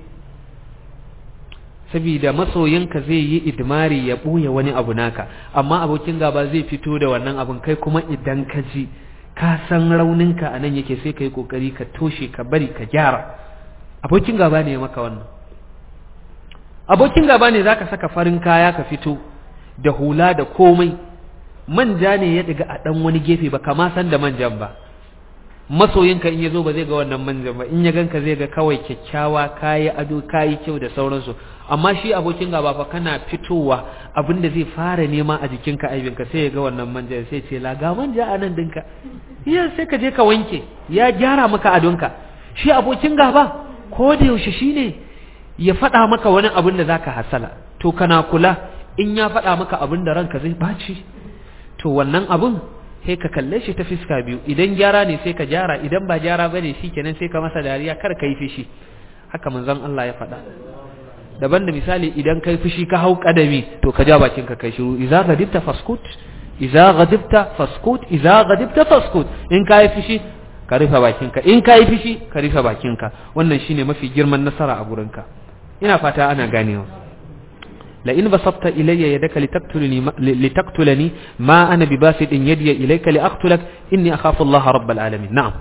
saboda masoyinka zai yi idmari ya ɓoye wani abu naka amma abokin gaba zai fito da wannan abun kai kuma idan ka ji ka san rauninka a nan yake sai ka yi ƙoƙari ka toshe ka bari ka gyara abokin gaba ne ya maka wannan abokin gaba ne za ka saka farin kaya ka fito da hula da komai manja ne ya ɗiga a ɗan wani gefe ba kama san da manjan ba masoyinka in ya zo ba zai ga wannan manjan ba in ya ganka zai ga kawai kyakkyawa kayi ado kayi kyau da sauransu amma shi abokin gaba fa kana fitowa abinda zai fara nema a jikinka aibinka sai ya ga wannan manja sai ce la ga manja a nan dinka ya sai ka je ka wanke ya gyara maka adonka shi abokin gaba ko da yaushe shine ya faɗa maka wani abin da zaka hasala to kana kula in ya faɗa maka abin da ranka zai baci to wannan abun sai ka kalle shi ta fiska biyu idan gyara ne sai ka gyara idan ba gyara bane shikenan sai ka masa dariya kar ka yi fishi haka manzon Allah ya faɗa daban da misali idan kai fushi ka hau kadami to ka ja bakin ka kai shiru idza ghadibta faskut idza ghadibta faskut idza ghadibta faskut in kai fushi ka rufe bakinka in kai fushi ka rufe bakinka wannan shine mafi girman nasara a gurinka ina fata ana ganewa la in basatta ilayya yadaka litaktulani litaktulani ma ana bibasit yadi ilayka liaqtulak inni akhafu Allah rabbal alamin na'am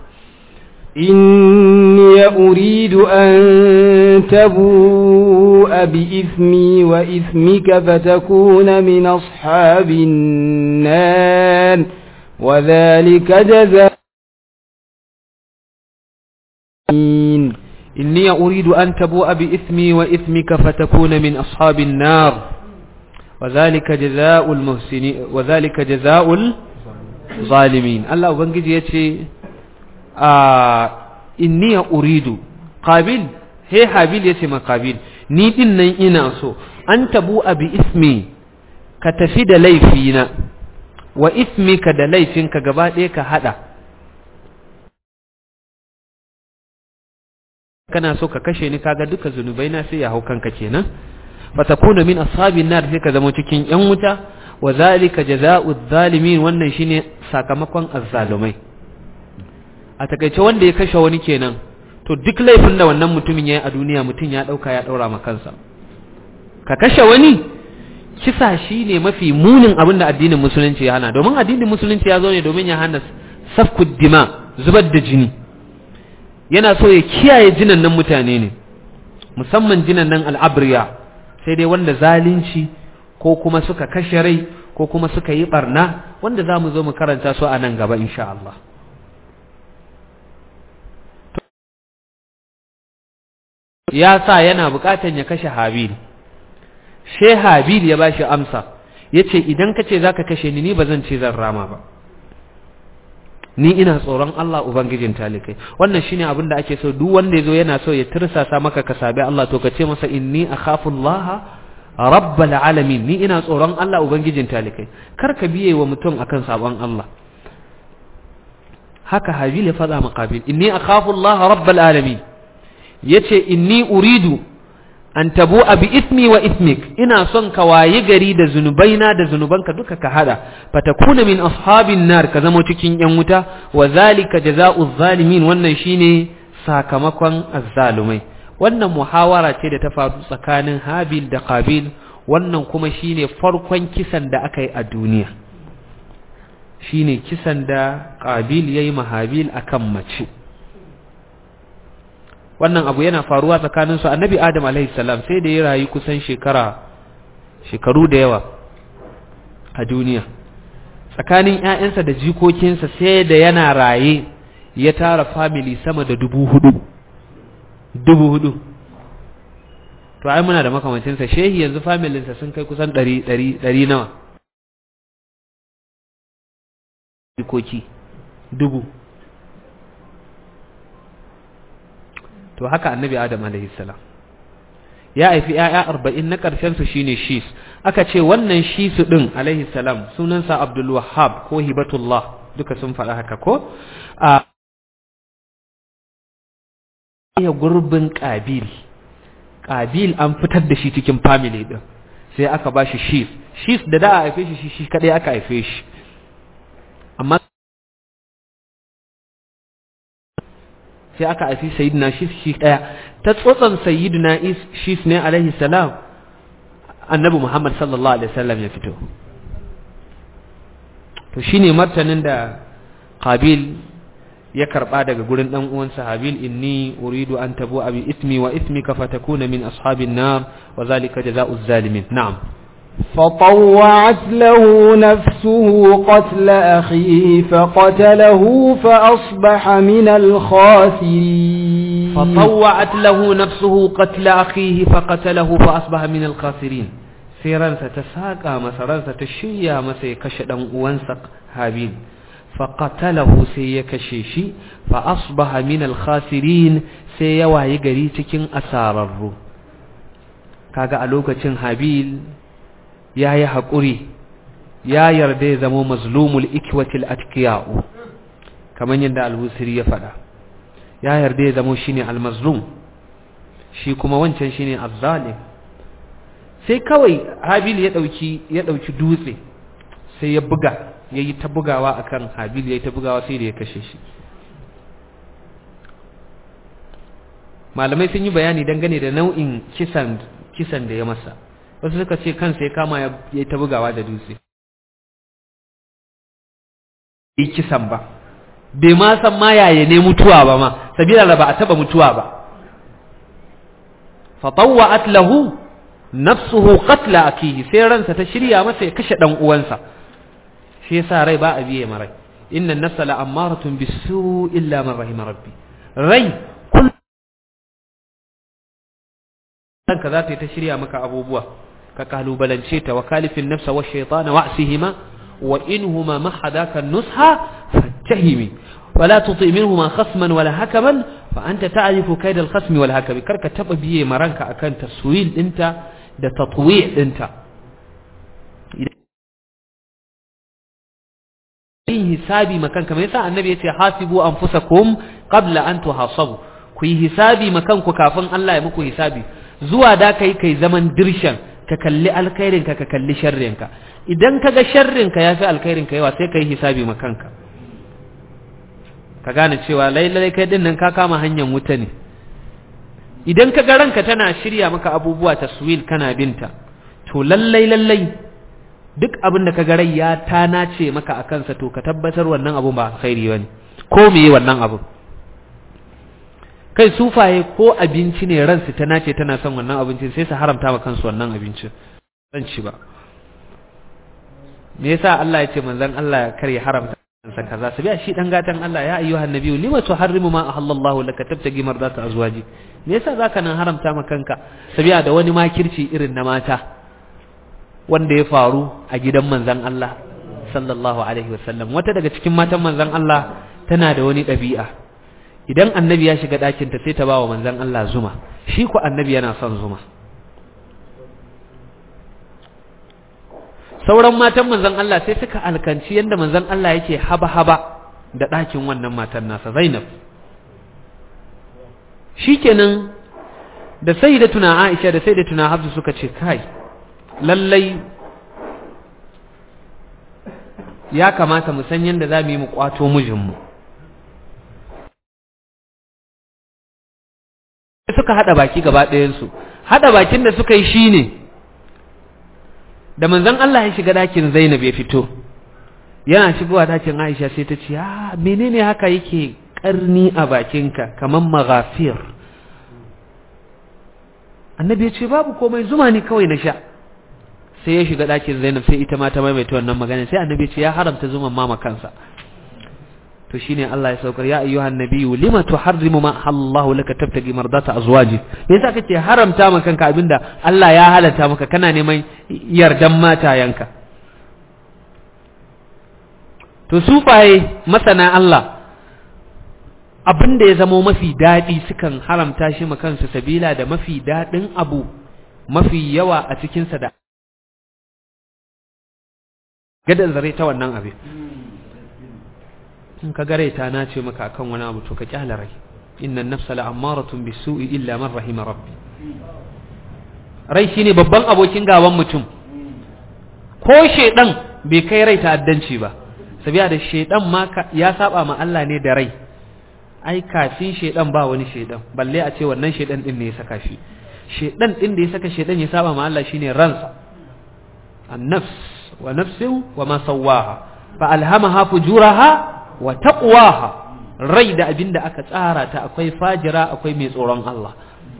إني أريد أن تبوء بإثمي وإثمك فتكون من أصحاب النار وذلك جزاء إني أريد أن تبوء بإثمي وإثمك فتكون من أصحاب النار وذلك جزاء المحسنين وذلك جزاء الظالمين الله ubangiji yace a inni uridu qabil he habil yace ma qabil ni din nan ina so an tabu abi ismi ka tafi da laifina wa ismika da laifinka gaba ɗaya ka hada kana so ka kashe ni kaga duka zunubai na sai ya hau kanka kenan fatakuna min ashabin nar sai ka zama cikin yan wuta wa zalika jazaa'u zalimin wannan shine sakamakon azzalumai a takaice wanda ya kashe wani kenan to duk laifin da wannan mutumin yayi a duniya mutum ya dauka ya daura ma kansa ka kashe wani kisa shine mafi munin abin da addinin musulunci ya hana domin addinin musulunci ya zo ne domin ya hana safku dima zubar da jini yana so ya kiyaye jinan nan mutane ne musamman jinan nan al'abriya sai dai wanda zalunci ko kuma suka kashe rai ko kuma suka yi barna wanda za mu zo mu karanta su a nan gaba insha Allah ya sa yana bukatan ya kashe habil sai habil ya bashi amsa ya ce idan ka ce za ka kashe ni ni ba zan ce zan rama ba ni ina tsoron Allah ubangijin talikai wannan shine abin da ake so duk wanda yazo yana so ya tirsasa maka ka sabi Allah to ka ce masa inni akhafu Allah rabbal alamin ni ina tsoron Allah ubangijin talikai kar ka biye wa mutum akan sabon Allah haka habil ya faɗa maqabil inni akhafu Allah rabbal alamin yace inni uridu an tabu bi ismi wa ismik ina son ka wayi gari da zunubaina da zunubanka duka ka hada fatakuna min ashabin nar ka zama cikin yan wuta wa zalika jazaa'u zalimin wannan shine sakamakon azzalumai wannan muhawara ce da ta faru tsakanin Habil da Qabil wannan kuma shine farkon kisan da aka yi a duniya shine kisan da Qabil yayi ma Habil akan mace wannan abu yana faruwa tsakanin su annabi adam alaihi salam sai da ya rayu kusan shekara shekaru da yawa a duniya tsakanin ƴaƴansa da jikokinsa sai da yana raye ya tara family sama da dubu hudu dubu hudu to ai muna da makamancinsa shehi yanzu familinsa sun kai kusan ɗari ɗari ɗari nawa jikoki dubu to haka annabi adam alaihi salam ya haifi ‘ya'ya arba'in na ƙarshensu shi ne shis aka ce wannan shisu ɗin alaihi salam sunansa abdul wahab ko hibatullah duka sun faɗa haka ko a ya gurbin ƙabil ƙabil an fitar da shi cikin family ɗin sai aka ba shi shis shis da da a haife shi shi kaɗai aka haife shi amma sai aka haifi sayyidina shis shi daya ta tsotsan sayyidina shis ne alaihi salam annabi muhammad sallallahu alaihi wasallam ya fito to shine martanin da qabil ya karba daga gurin dan uwansa habil inni uridu an tabu abi ismi wa ismika fatakuna min ashabin nar wa zalika jazaa'u zalimin na'am فطوعت له نفسه قتل أخيه فقتله فأصبح من الخاسرين فطوعت له نفسه قتل أخيه فقتله فأصبح من الخاسرين سيران ستساقى مسران ستشيا مسي كشدا وانسق هابيل فقتله سيكشيشي فأصبح من الخاسرين سيواهي قريتك أسارر kaga a lokacin habil ya yi haƙuri ya yarda ya zamo mazlumul ikwatil atkiya'u kamar yadda al-husiri ya faɗa ya yarda ya zamo shine al-mazlum shi kuma wancan shine az-zalim sai kawai habil ya dauki ya dauki dutse sai ya buga yayi ta bugawa akan habil yayi ta bugawa sai da ya kashe shi malamai sun yi bayani dangane da nau'in kisan kisan da ya masa wasu suka ce kansa ya kama ya ta bugawa da dutse yi kisan ba bai ma san ma yaya ne mutuwa ba ma sabila da ba a taba mutuwa ba fatawwa'at lahu nafsuhu qatla akihi sai ransa ta shirya masa ya kashe dan uwansa shi yasa rai ba a biye marai inna an-nafsa la'ammaratun bisu illa man rahima rabbi rai kanka za ta yi ta shirya maka abubuwa ka kalubalance ta wa kalifin nafsa wa shaitana wa asihima wa inhuma mahadaka nusha fattahimi wala tuti minhuma khasman wala hakaman fa anta ta'rifu kaid al-khasm wal hakam karka taba biye maranka akan taswil dinta da tatwi' dinta yin hisabi makan kamar yasa annabi yace hasibu anfusakum qabla an tuhasabu ku yi hisabi makanku kafin Allah ya muku hisabi zuwa da kai kai zaman dirshan ka kalli alkhairinka ka kalli sharrinka idan ka ga sharrinka ya fi alkhairinka yawa sai ka yi hisabi ma kanka ka gane cewa lailai kai din nan ka kama hanyar wuta ne idan ka ga ranka tana shirya maka abubuwa taswil kana binta to lallai lallai duk abin da ka ga rai ya ta nace maka a kansa to ka tabbatar wannan abun ba alkhairi bane ko meye wannan abun kai sufaye ko abinci ne ransu ta nace tana son wannan abincin sai su haramta ma kansu wannan abincin zan ci ba me yasa Allah ya ce manzon Allah kar ya haramta kansa kaza su biya shi dan gatan Allah ya ayyuhan nabiyyu lima tuharrimu ma ahallallahu laka tabtagi mardata azwaji me yasa zaka nan haramta ma kanka sabiya da wani makirci irin na mata wanda ya faru a gidan manzon Allah sallallahu alaihi wasallam wata daga cikin matan manzon Allah tana da wani ɗabi'a idan annabi ya shiga ɗakinta sai ta ba wa manzan Allah zuma shi ku annabi yana son zuma sauran matan manzan Allah sai suka alkanci yadda manzan Allah yake haba-haba da ɗakin wannan matan nasa zainab shikenan da sai da tuna aisha da sai da tuna hafsu suka ce kai lallai ya kamata mu san yadda za mu yi mu kwato mijinmu suka haɗa baki gaba ɗayansu haɗa bakin da suka yi shi ne da manzon Allah ya shiga ɗakin Zainab ya fito yana shigowa ɗakin Aisha sai ta ce ah menene haka yake ƙarni a bakinka kamar maghafir annabi ya ce babu komai zuma ne kawai na sha sai ya shiga ɗakin Zainab sai ita ma ta maimaita wannan magana sai annabi ya ce ya haramta zuman mama kansa to shine Allah ya saukar ya ayyuhan nabiyyu lima tuharrimu ma Allahu laka tabtagi mardata azwaji me yasa kake haramta maka kanka abinda Allah ya halatta maka kana neman yardan matayanka to sufaye masana Allah abinda ya zamo mafi dadi sukan haramta shi ma kansu sabila da mafi dadin abu mafi yawa a cikin sa da gadan zare ta wannan abin in ka gare ta na ce maka akan wani abu to ka kyala rai innan nafsa la'ammaratun bisu'i illa man rahima rabbi rai shine babban abokin gaban mutum ko shedan bai kai rai ta'addanci ba sabiya da shedan ma ya saba ma Allah ne da rai ai kafin shedan ba wani shedan balle a ce wannan shedan din ne ya saka shi shedan din da ya saka shedan ya saba ma Allah shine ransa an-nafs wa nafsin wa ma sawaha fa alhamaha fujuraha wa taqwaha rai da abinda aka tsara ta akwai fajira akwai mai tsoron Allah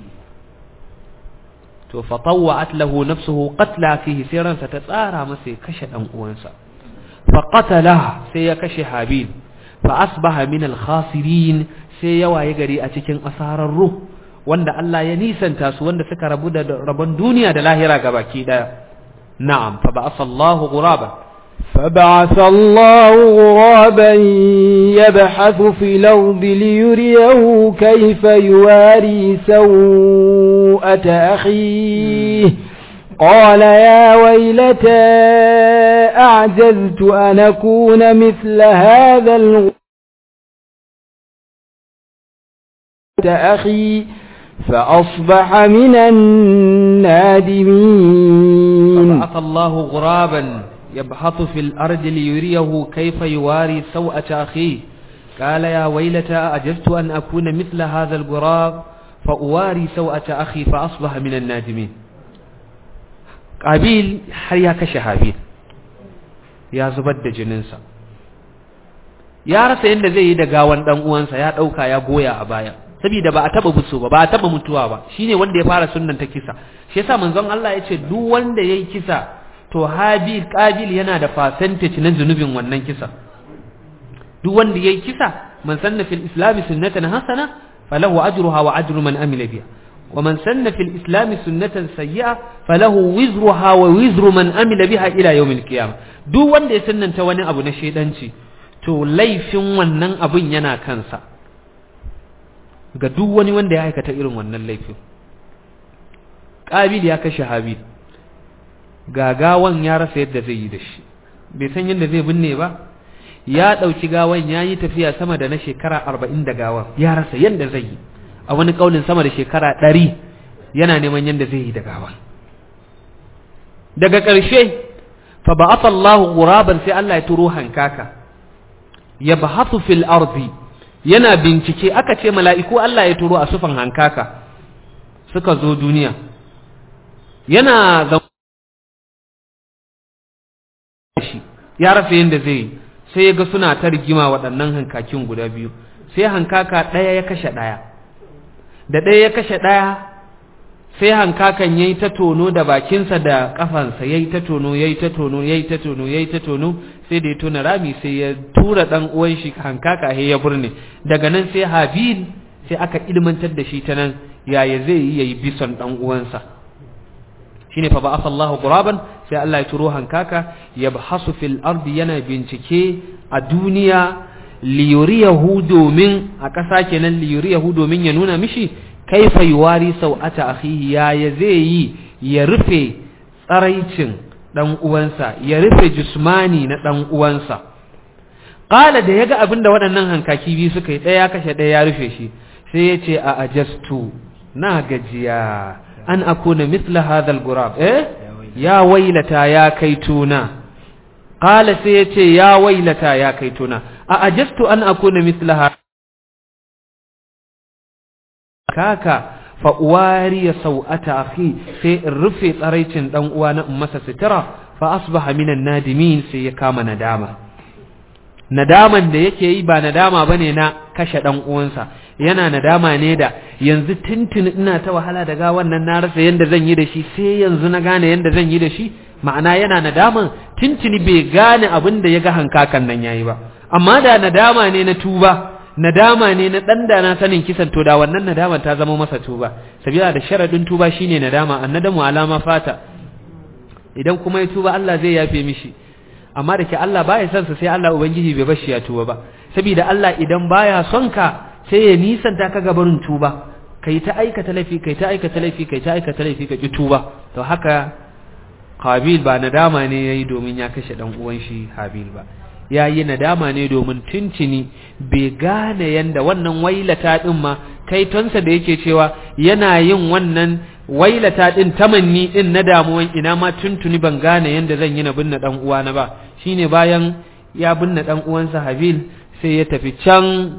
to fa tawwa'at lahu nafsuhu qatla fihi sai ransa ta tsara masa ya kashe dan uwansa fa qatala sai ya kashe habil fa asbaha min al-khasirin sai ya waye gari a cikin asararru wanda Allah ya nisanta su wanda suka rabu da rabon duniya da lahira gabaki daya na'am fa ba'atha Allahu ghuraban فبعث الله غرابا يبحث في الأرض ليريه كيف يواري سوءة أخيه قال يا ويلتى أعجزت أن أكون مثل هذا الغراب أخي فأصبح من النادمين فبعث الله غرابا يبحث في الأرض ليريه كيف يواري سوءة أخيه قال يا ويلتى أعجزت أن أكون مثل هذا الغراب فأواري سوءة أخي فأصبح من النادمين قابيل حريا كشهابيل يا زبد جننسا ya rasa yadda zai yi da gawan dan uwansa ya dauka ya goya a baya saboda ba a taba buso ba ba a taba mutuwa ba shine wanda ya fara sunnan ta kisa shi yasa manzon Allah ya ce duk wanda yayi kisa to habil qabil yana da percentage na zunubin wannan kisa duk wanda yayi kisa man sanna fil islam sunnatan hasana falahu ajruha wa ajru man amila biha wa man sanna fil islam sunnatan sayyi'a falahu wizruha wa wizru man amila biha ila yawmil qiyamah duk wanda ya sunnanta wani abu na shedanci to laifin wannan abun yana kansa ga duk wani wanda ya aikata irin wannan laifin qabil ya kashe habil gagawan ya rasa yadda zai yi da shi bai san yadda zai binne ba ya ɗauki gawan ya yi tafiya sama da na shekara arba'in da gawan ya rasa yadda zai yi a wani ƙaunin sama da shekara ɗari yana neman yadda zai yi da gawan daga ƙarshe fa ba'atha Allahu ghuraban sai Allah ya turo hankaka yabhathu fil ardi yana bincike aka ce mala'iku Allah ya turo a sufan hankaka suka zo duniya yana shi ya rasa yadda zai yi sai ya ga suna ta rigima waɗannan hankakin guda biyu sai hankaka ɗaya ya kashe ɗaya da ɗaya ya kashe ɗaya sai hankakan ya yi ta tono da bakinsa da ƙafansa ya yi ta tono ya yi ta tono ya yi ta tono ya yi ta tono sai da ya tona rami sai ya tura ɗan uwan shi hankaka ya burne daga nan sai habil sai aka ilmantar da shi ta nan yaya zai yi ya yi bison ɗan uwansa shine fa ba'atha Allahu ghuraban sai Allah ya turo hankaka yabhasu fil ardi yana bincike a duniya liyuriyahu domin a ƙasa kenan liyuriyahu domin ya nuna mishi kaifa yuwari sau'ata akhihi ya ya zai yi ya rufe tsaraicin dan uwansa ya rufe jismani na dan uwansa qala da yaga abinda waɗannan hankaki biyu suka yi ɗaya kashe ɗaya ya rufe shi sai ya ce a ajastu na gajiya an akuna mithla hadha al-gurab eh ya wailata ya kaituna qala sai yace ya wailata ya kaituna a ajastu an akuna mithla kaka fa uwari sau'ata akhi sai in rufe tsaraicin dan uwa na masa sitira fa asbaha minan nadimin sai ya kama nadama nadaman da yake yi ba nadama bane na kashe dan uwansa yana nadama ne da yanzu tintin ina ta wahala da gawan nan na rasa yanda zan yi da shi sai yanzu na gane yanda zan yi da shi ma'ana yana nadaman tintini bai gane abin da ya ga hankakan nan yayi ba amma da nadama ne na tuba nadama ne na dan da na sanin kisan to da wannan nadama ta zama masa tuba sabila da sharadin tuba shine nadama annadamu alama fata idan kuma ya tuba Allah zai yafe mishi amma da ke Allah baya son sa sai Allah ubangiji bai bashi ya tuba ba saboda Allah idan baya son ka sai ya nisanta ka gabarin tuba kai ta aikata laifi kai ta aikata laifi kai ta aikata laifi ka ki tuba to haka Qabil ba nadama ne yayi domin ya kashe dan uwan shi Habil ba yayi nadama ne domin tuntuni bai gane yanda wannan wailata din ma kai tonsa da yake cewa yana yin wannan wailata din tamanni din na damuwan ina ma tuntuni ban gane yanda zan yi na binne dan uwana ba shine bayan ya binne dan uwansa Habil sai ya tafi can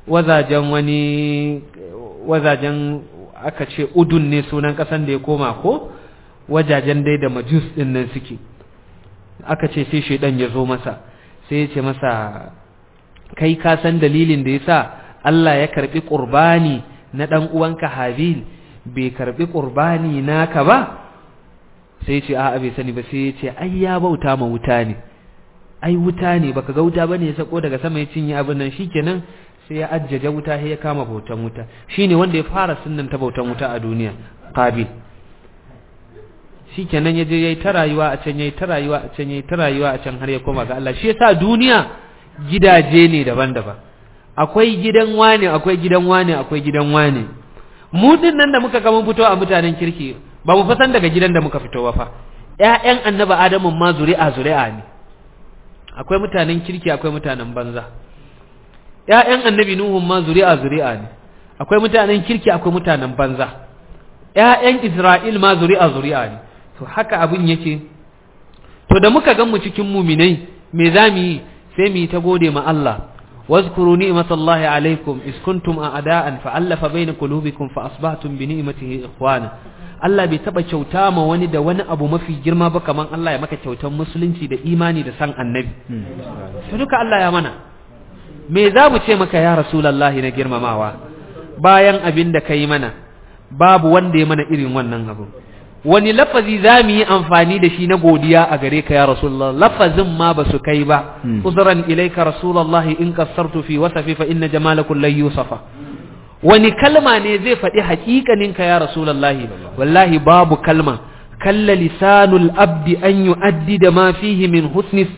wazajen wani wazajen aka ce udun ne sunan kasan da ya koma ko wajajen dai da majus din nan suke aka ce sai shaidan ya zo masa sai ya ce masa kai ka san dalilin da yasa Allah ya karbi qurbani na dan uwanka Habil bai karbi qurbani naka ba sai ya ce a'a bai sani ba sai ya ce ai ya bauta ma wuta ne ai wuta ne baka ga wuta bane ya sako daga sama ya cinye abin nan shikenan sai ya ajjaje wuta sai ya kama bautan wuta shine wanda ya fara sunnan ta bautan wuta a duniya Qabil shikenan ya je yayi ta rayuwa a can yayi ta rayuwa a can yayi ta rayuwa a can har ya koma ga Allah shi yasa duniya gidaje ne daban-daban akwai gidan wane akwai gidan wane akwai gidan wane mu din nan da muka ga mun fito a mutanen kirki ba mu fasan daga gidan da muka fito ba fa ƴaƴan annabi adamu ma zuri'a zuri'a ne akwai mutanen kirki akwai mutanen banza ƴaƴan annabi nuhu ma zuri'a zuri'a ne akwai mutanen kirki akwai mutanen banza ƴaƴan isra'il ma zuri'a zuri'a ne to haka abin yake to da muka gan mu cikin muminai me za mu yi sai mu yi ta gode ma Allah واذكروا نعمة الله عليكم إذ كنتم أعداء فألف بين قلوبكم فأصبحتم بنعمته إخوانا Allah bai taba kyauta ma wani da wani abu mafi girma ba kaman Allah ya maka kyautar musulunci da imani da san annabi sai duka Allah ya mana me za mu ce maka ya rasulullahi na girmamawa bayan abin da kai mana babu wanda ya mana irin wannan abu wani lafazi za mu yi amfani da shi na godiya a gare ka ya rasulullah lafazin ma ba su kai ba uzran ilaika rasulullahi in qassartu fi wasafi fa inna jamalakum la yusafa wani kalma ne zai faɗi haƙiƙanin ka ya rasulullahi wallahi babu kalma kalla lisanul abdi an yu'addi da ma fihi min husni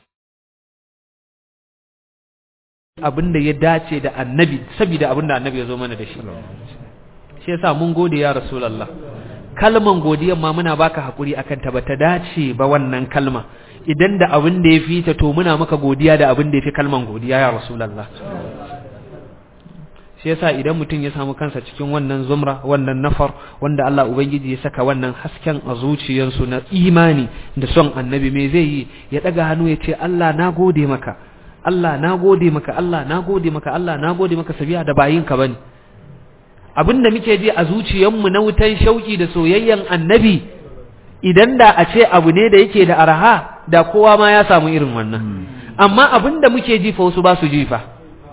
abinda ya dace da annabi saboda abinda annabi ya zo mana da shi shi yasa mun gode ya rasulullah kalman godiyan ma muna baka hakuri akan ta bata dace ba wannan kalma idan da abin da ya fi ta to muna maka godiya da abin da ya fi kalman godiya ya rasulullah shi yasa idan mutum ya samu kansa cikin wannan zumra wannan nafar wanda Allah ubangiji ya saka wannan hasken a zuciyarsu na imani da son annabi me zai yi ya daga hannu ya ce Allah na gode maka Allah na gode maka Allah na gode maka Allah na gode maka sabiya da bayinka bane abinda muke ji a zuciyarmu na wutan shauki da soyayyen annabi idan da a ce abu ne da yake da araha da kowa ma ya samu irin wannan amma abinda muke ji fa wasu ba su ji fa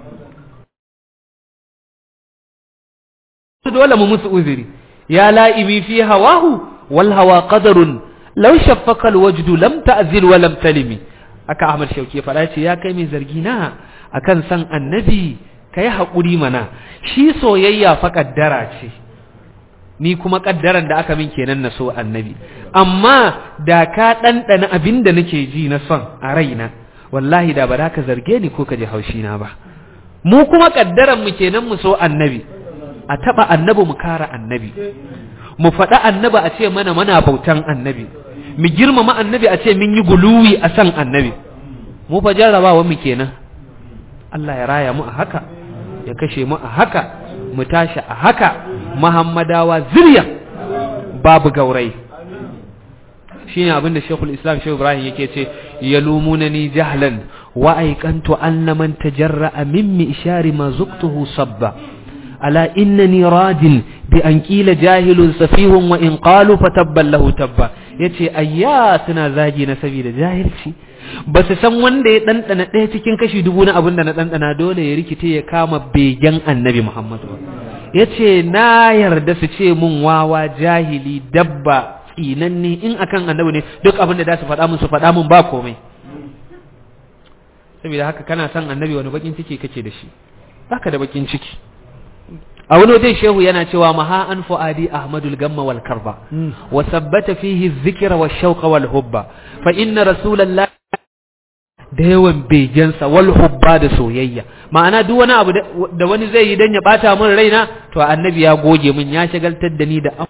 dole mu musu uzuri ya la'ibi fi hawahu wal hawa qadarun law shaffaka al wajdu lam ta'zil wa lam talimi aka Ahmad Shauki fada ce ya kai mai zargi na akan san annabi kai hakuri mana shi soyayya fa kaddara ce ni kuma kaddaran da aka min kenan na so annabi amma da ka ɗanɗana abin da nake ji na son a raina wallahi da ba za ka zarge ni ko ka ji haushi na ba mu kuma kaddaran mu kenan mu so annabi a taba annabi mu kara annabi mu faɗa annabi a ce mana mana bautan annabi mu girmama annabi a ce mun yi guluwi a san annabi mu fa jarrabawa mu kenan Allah ya raya mu a haka ya kashe mu a haka mu tashi a haka muhammadawa zuriya babu gaurai shine abin da Sheikhul Islam Sheikh Ibrahim yake ce yalumunani jahlan wa aiqantu anna man tajarra'a mimmi ishari ma zuqtuhu sabba ala innani radin bi an qila jahilun safihun wa in qalu fatabban lahu tabba yace ayya suna zagi na saboda jahilci ba su san wanda ya ɗanɗana ɗaya cikin kashi dubu na abin da na ɗanɗana dole ya rikice ya kama begen annabi Muhammadu ya ce na yarda su ce mun wawa jahili dabba tsinanni in akan annabi ne duk abin da za su faɗa mun su faɗa mun ba komai saboda haka kana son annabi wani bakin ciki kake da shi baka da bakin ciki a wani wajen shehu yana cewa maha an fu'adi ahmadul gamma wal karba wa sabbata fihi dhikra wa shauqa wal hubba fa inna rasulallahi da yawan begensa wal hubba da soyayya ma'ana duk wani abu da wani zai yi dan ya bata min raina to annabi ya goge min ya shagaltar da ni da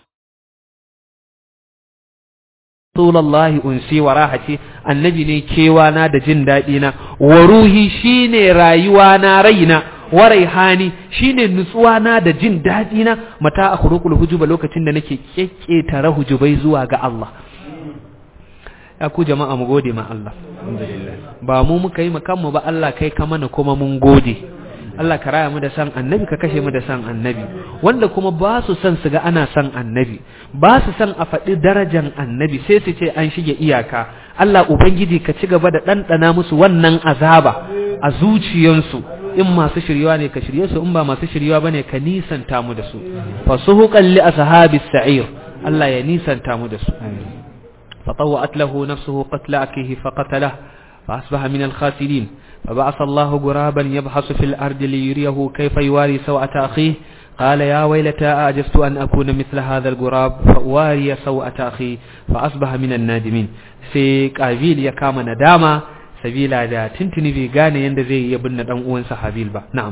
Rasulullahi unsi wa rahati annabi ne kewana da jin daɗi na wa ruhi shine rayuwa na raina wa raihani shine nutsuwa na da jin daɗi na mata akhruqul hujuba lokacin da nake kekketare hujubai zuwa ga Allah ya ku jama'a mu gode ma Allah ba mu muka yi kanmu ba Allah kai ka mana kuma mun gode Allah ka raya mu da san annabi ka kashe mu da san annabi wanda kuma ba su san su ga ana san annabi ba su san a faɗi darajan annabi sai su ce an shige iyaka Allah ubangiji ka ci gaba da ɗanɗana musu wannan azaba a zuciyansu in masu shirywa ne ka shirye su in ba masu shirywa bane ka nisanta mu da su fasuhuqan li ashabis sa'ir Allah ya nisanta mu da su فطوأت له نفسه قتل أخيه فقتله فأصبح من الخاسرين فبعث الله غرابا يبحث في الأرض ليريه كيف يواري سوءة أخيه قال يا ويلتى أعجزت أن أكون مثل هذا الغراب فأواري سوءة أخي فأصبح من النادمين sai Qabil ya kama nadama sabila da tuntuni bai gane yanda zai iya binne dan uwansa Habil ba na'am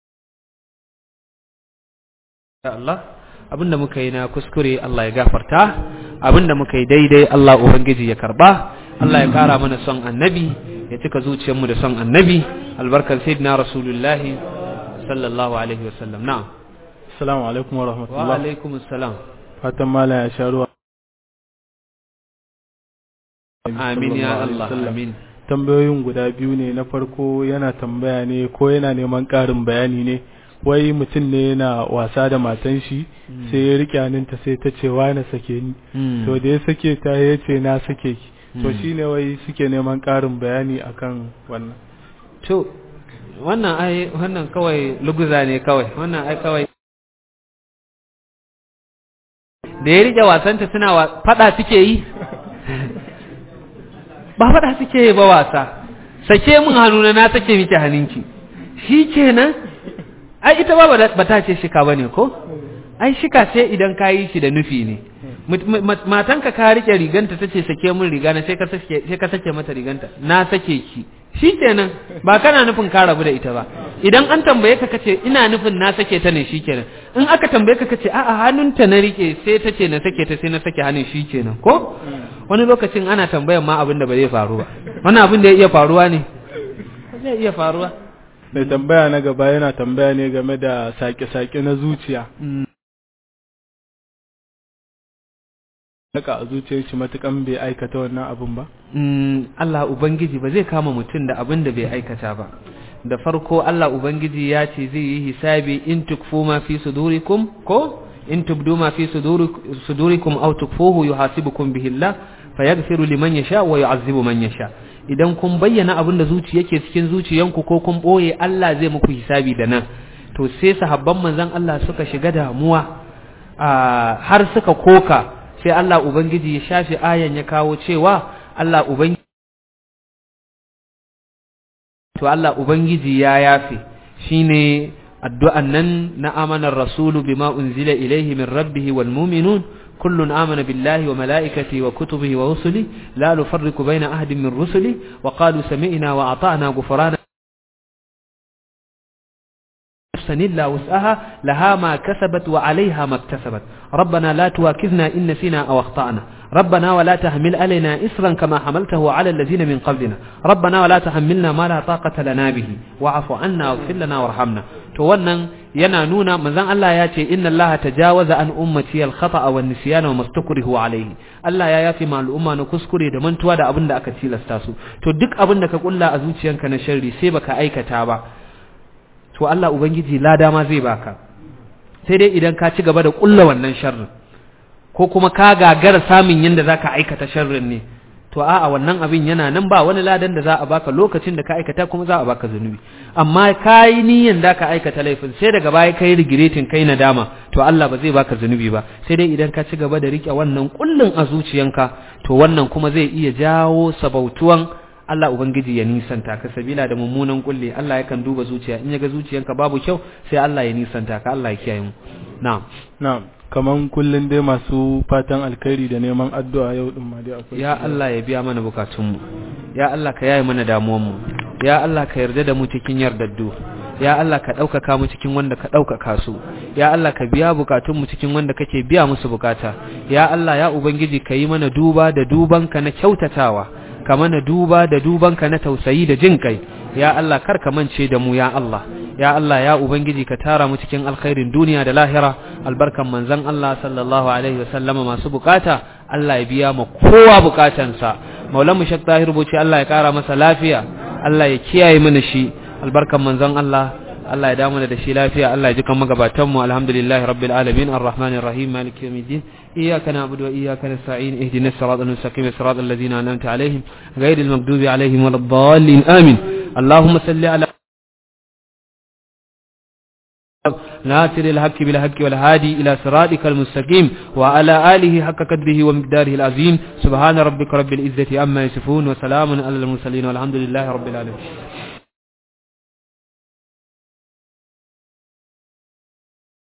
Allah abinda muka yi na kuskure Allah ya gafarta abinda muka yi daidai Allah ubangiji ya karba Allah ya kara mana son annabi ya cika zuciyarmu da son annabi albarkar sayyidina rasulullah sallallahu alaihi wasallam na'am assalamu alaikum wa wa rahmatullah alaikum assalam fatan malam ya sha ruwa amin ya Allah amin tambayoyin guda biyu ne na farko yana tambaya ne ko yana neman ƙarin bayani ne wai mutum ne yana wasa da matan shi sai ya rike hannunta sai ta ce wa na sake ni Mm. to da ya sake ta ya ce na sake ki to Mm. shine wai suke neman ƙarin bayani akan wannan to wannan ai wannan kawai luguza ne kawai wannan ai kawai da ya rike wasanta suna wa fada suke yi ba fada suke yi ba wasa sake mun hannuna na sake miki hannunki shi kenan ai ita ba ba ta ce shika bane ko ai shika sai idan ka yi shi da nufi ne Mut- ma- matanka ka rike riganta tace sake mun riga na sai ka sake sai ka sake mata riganta na sake ki shikenan ba kana nufin ka rabu da ita ba idan an tambaye ka kace ina nufin na sake ta ne shikenan in aka tambaye ka kace a'a hannunta na rike sai ta ce na sake ta sai na sake hannun shikenan ko wani lokacin ana tambayan ma abin da ba zai faru ba wani abin da ya iya faruwa ne zai iya faruwa mai tambaya na gaba yana tambaya ne game da sake-sake na zuciya Naka a zuciyar shi matukan bai aikata wannan abun ba Mm, Allah Ubangiji ba zai kama mutum da abin da bai aikata ba da farko Allah Ubangiji ya ce zai yi hisabi in tukfu ma fi sudurikum ko in tubdu ma fi suduri- sudurikum aw tukfuhu yuhasibukum bihi Allah fayaghfiru liman yasha wa yu'azzibu man yasha idan kun bayyana abin da zuci yake cikin zuciyanku ko kun boye Allah zai muku hisabi da nan to sai sahabban manzon Allah suka shiga damuwa a har suka koka sai Allah Ubangiji ya shafi ayan ya kawo cewa Allah Ubangiji to Allah Ubangiji ya yafe shine addu'an nan na amanar rasulu bima unzila ilaihi min rabbihi wal mu'minun kullun amana billahi wa malaikatihi wa kutubihi wa rusuli la nufarriqu baina ahadin min rusuli wa qalu sami'na wa ata'na ghufrana نفسا إلا وسعها لها ما كسبت وعليها ما اكتسبت ربنا لا تواكذنا إن نسينا أو أخطأنا ربنا ولا تحمل علينا إسرا كما حملته على الذين من قبلنا ربنا ولا تحملنا ما لا طاقة لنا به واعف عنا واغفر لنا وارحمنا to wannan yana nuna manzon Allah ya ce inna Allah tajawaza an ummati al-khata'a wan nisyana wa mastukrihu alayhi Allah ya yafi ma al'umma na kuskure da mantuwa da abin da aka tilasta su to duk abin da ka kulla a zuciyanka na sharri sai baka aikata ba to Allah Ubangiji lada ma zai baka sai dai idan ka ci gaba da kulla wannan sharrin ko kuma ka gagara samun yanda zaka aikata sharrin ne to a'a wannan abin yana nan ba wani ladan da za a baka lokacin da ka aikata kuma za a baka zunubi amma kai niyyar da ka aikata laifin sai daga baya kai regretting kai nadama to Allah ba zai baka zunubi ba sai dai idan ka ci gaba da rike wannan kullun a zuciyanka to wannan kuma zai iya jawo sabautuwan Allah Ubangiji ya nisanta ka sabila da mummunan kulle Allah yakan duba zuciya in yaga zuciyanka babu kyau sai Allah ya nisanta ka Allah ya kiyaye mu na'am na'am kaman kullun dai masu fatan alkhairi da neman addu'a yau din ma dai akwai ya Allah ya biya mana bukatun mu ya Allah ka yaye mana damuwan mu ya Allah ka yarda da mu cikin yardaddu ya Allah ka ɗaukaka mu cikin wanda ka ɗaukaka su ya Allah ka biya bukatun mu cikin wanda kake biya musu bukata ya Allah ya ubangiji ka yi mana duba da dubanka na kyautatawa ka mana duba da dubanka na tausayi da jin kai ya Allah kar ka mance da mu ya Allah ya Allah ya ubangiji ka tara mu cikin alkhairin duniya da lahira albarkan manzon Allah sallallahu alaihi wasallama masu bukata Allah ya biya mu kowa bukatansa maulamu shak tahir buci Allah ya kara masa lafiya Allah ya kiyaye mana shi albarkan manzon Allah Allah ya damu da shi lafiya Allah ya ji kan magabatan mu alhamdulillahi rabbil alamin arrahmanir rahim maliki yawmiddin iyyaka na'budu wa iyyaka nasta'in ihdinas siratal mustaqim siratal ladzina an'amta alaihim ghayril maghdubi alaihim waladdallin amin اللهم صل على ناصر الحق بالحق والهادي إلى صراطك المستقيم وعلى آله حق قدره ومقداره العظيم سبحان ربك رب العزة عما يصفون وسلام على المرسلين والحمد لله رب العالمين